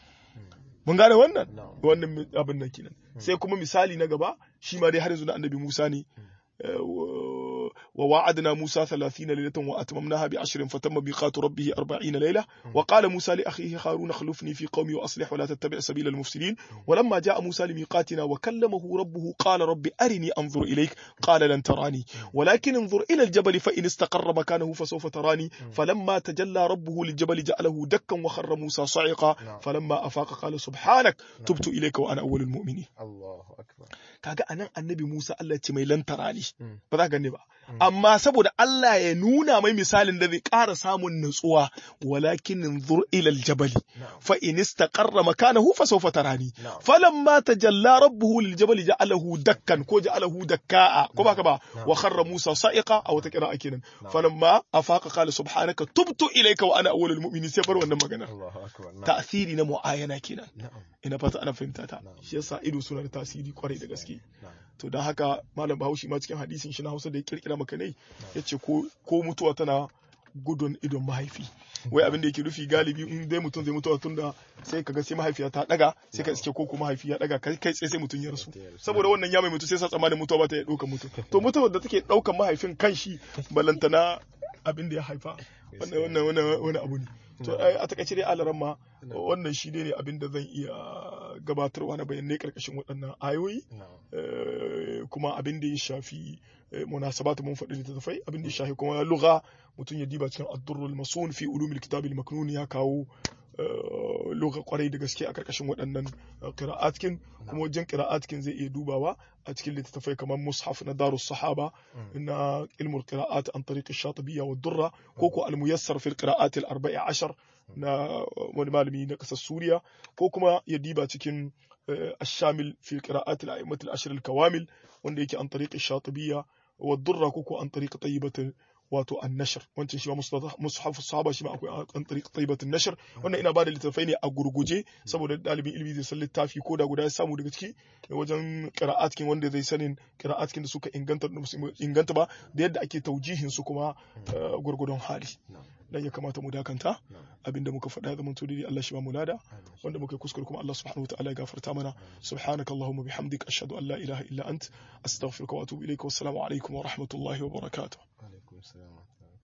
Speaker 1: mun gane wannan
Speaker 2: na'am
Speaker 1: wannan mi- abin nan kenan sai kuma misali na gaba shi ma dai har yanzu na annabi Musa ne Eh, wa- wa wa'adna Musa 30 laylatan wa atmamnaha bi 10 fatamma miqatu rabbih 40 layla wa qala Musa li akhihi Harun akhlifni fi qawmi wa aslih wa la tattabi' sabila al-mufsidin ولما جاء موسى لميقاتنا وكلمه ربه قال رب أرني أنظر إليك قال لن تراني ولكن انظر إلى الجبل فإن استقر مكانه فسوف تراني فلما تجلى ربه للجبل جعله دكا وخر موسى صعقا
Speaker 2: نعم.
Speaker 1: فلما أفاق قال سبحانك تبت إليك وأنا أول المؤمنين
Speaker 2: Allahu akbar
Speaker 1: kaga anan annabi Musa Allah ya ce mai lantara ne
Speaker 2: Mm.
Speaker 1: ba za ka gane ba amma saboda Allah ya nuna mai misalin da zai ƙara samun nutsuwa walakin inzur ila aljabal
Speaker 2: na'am
Speaker 1: fa in istaqarra makanahu fa sawfa tarani
Speaker 2: na'am
Speaker 1: falamma tajalla rabbuhu liljabal ja'alahu dakkan ko ja'alahu dakka'a ko baka ba
Speaker 2: Na'am.
Speaker 1: wa kharra Musa sa'iqa a wata kira kenan falamma afaqa qala subhanaka tubtu ilayka wa ana awwalul mu'minin sai bar wannan maganar
Speaker 2: Allahu akbar na'am
Speaker 1: ta'thiri na mu'ayana kenan
Speaker 2: na'am
Speaker 1: ina fata ana fahimta ta
Speaker 2: Na'am.
Speaker 1: shi yasa ido suna da tasiri kwarai da gaske
Speaker 2: na'am
Speaker 1: to don haka malam bahaushe ma cikin hadisin shi na hausa da ya kirkira maka ne ya ce ko mutuwa tana gudun idon mahaifi wai abin da yake rufi galibi in dai mutum zai mutuwa tunda sai kaga sai mahaifiya ta daga sai ka iske ko ko mahaifi ya daga kai kai tsaye sai mutum ya rasu saboda wannan ya mai mutu sai sa tsammanin mutuwa ba ta iya ɗaukar mutum to mutuwar da take ɗaukar mahaifin kan shi balantana abin da ya haifa wannan wannan wannan wani abu ne to ai, a takaice dai alaran ma wannan shi ne abin da zan iya gabatarwa na bayanai karkashin waɗannan ayoyi
Speaker 2: na'am
Speaker 1: Eh, kuma abin da ya shafi eh, munasabatu mun faɗi littattafai abin da ya shafi kuma lugha mutum ya diba cikin ad-durrul masun fi ulumil kitabil maknun ya kawo eh, lugha kwarai da gaske a karkashin waɗannan eh, qira'atkin kuma wajen qira'atkin zai iya dubawa a cikin littattafai kamar mushaf na darus sahaba na ilmul qira'at an tariq ash-shatibiyya wa durra ko ko al-muyassar fil qira'at al-arba'i ashar na wani malami na ƙasar Suriya ko kuma ya diba cikin آه، الشامل في قراءات الأئمة العشر الكوامل wanda yake an tariƙi shatibiyya wa durra koko an tariƙi tayyibatin wato an nashar wancan shi ma mushaf sahaba shi ma akwai an tariƙi tayyibatin nashar wannan ina bada littattafai ne a gurguje saboda dalibin ilimi zai san littafi ko da guda ya samu daga ciki wajen qira'atkin wanda zai sanin qira'atkin da suka inganta da musu inganta ba da yadda ake taujihin su kuma ah, gurgudun hali
Speaker 2: na'am
Speaker 1: dan ya kamata mu dakanta
Speaker 2: na'am
Speaker 1: abinda muka faɗa ya zama to dai Allah shi ba mu lada
Speaker 2: amin
Speaker 1: wanda muka yi kuskure kuma Allah subhanahu wa ta'ala ya gafarta mana subhanaka allahumma bihamdik ashhadu an la ilaha illa ant astaghfiruka wa atubu ilayka wassalamu alaikum wa rahmatullahi wa barakatuh
Speaker 2: alaikum salam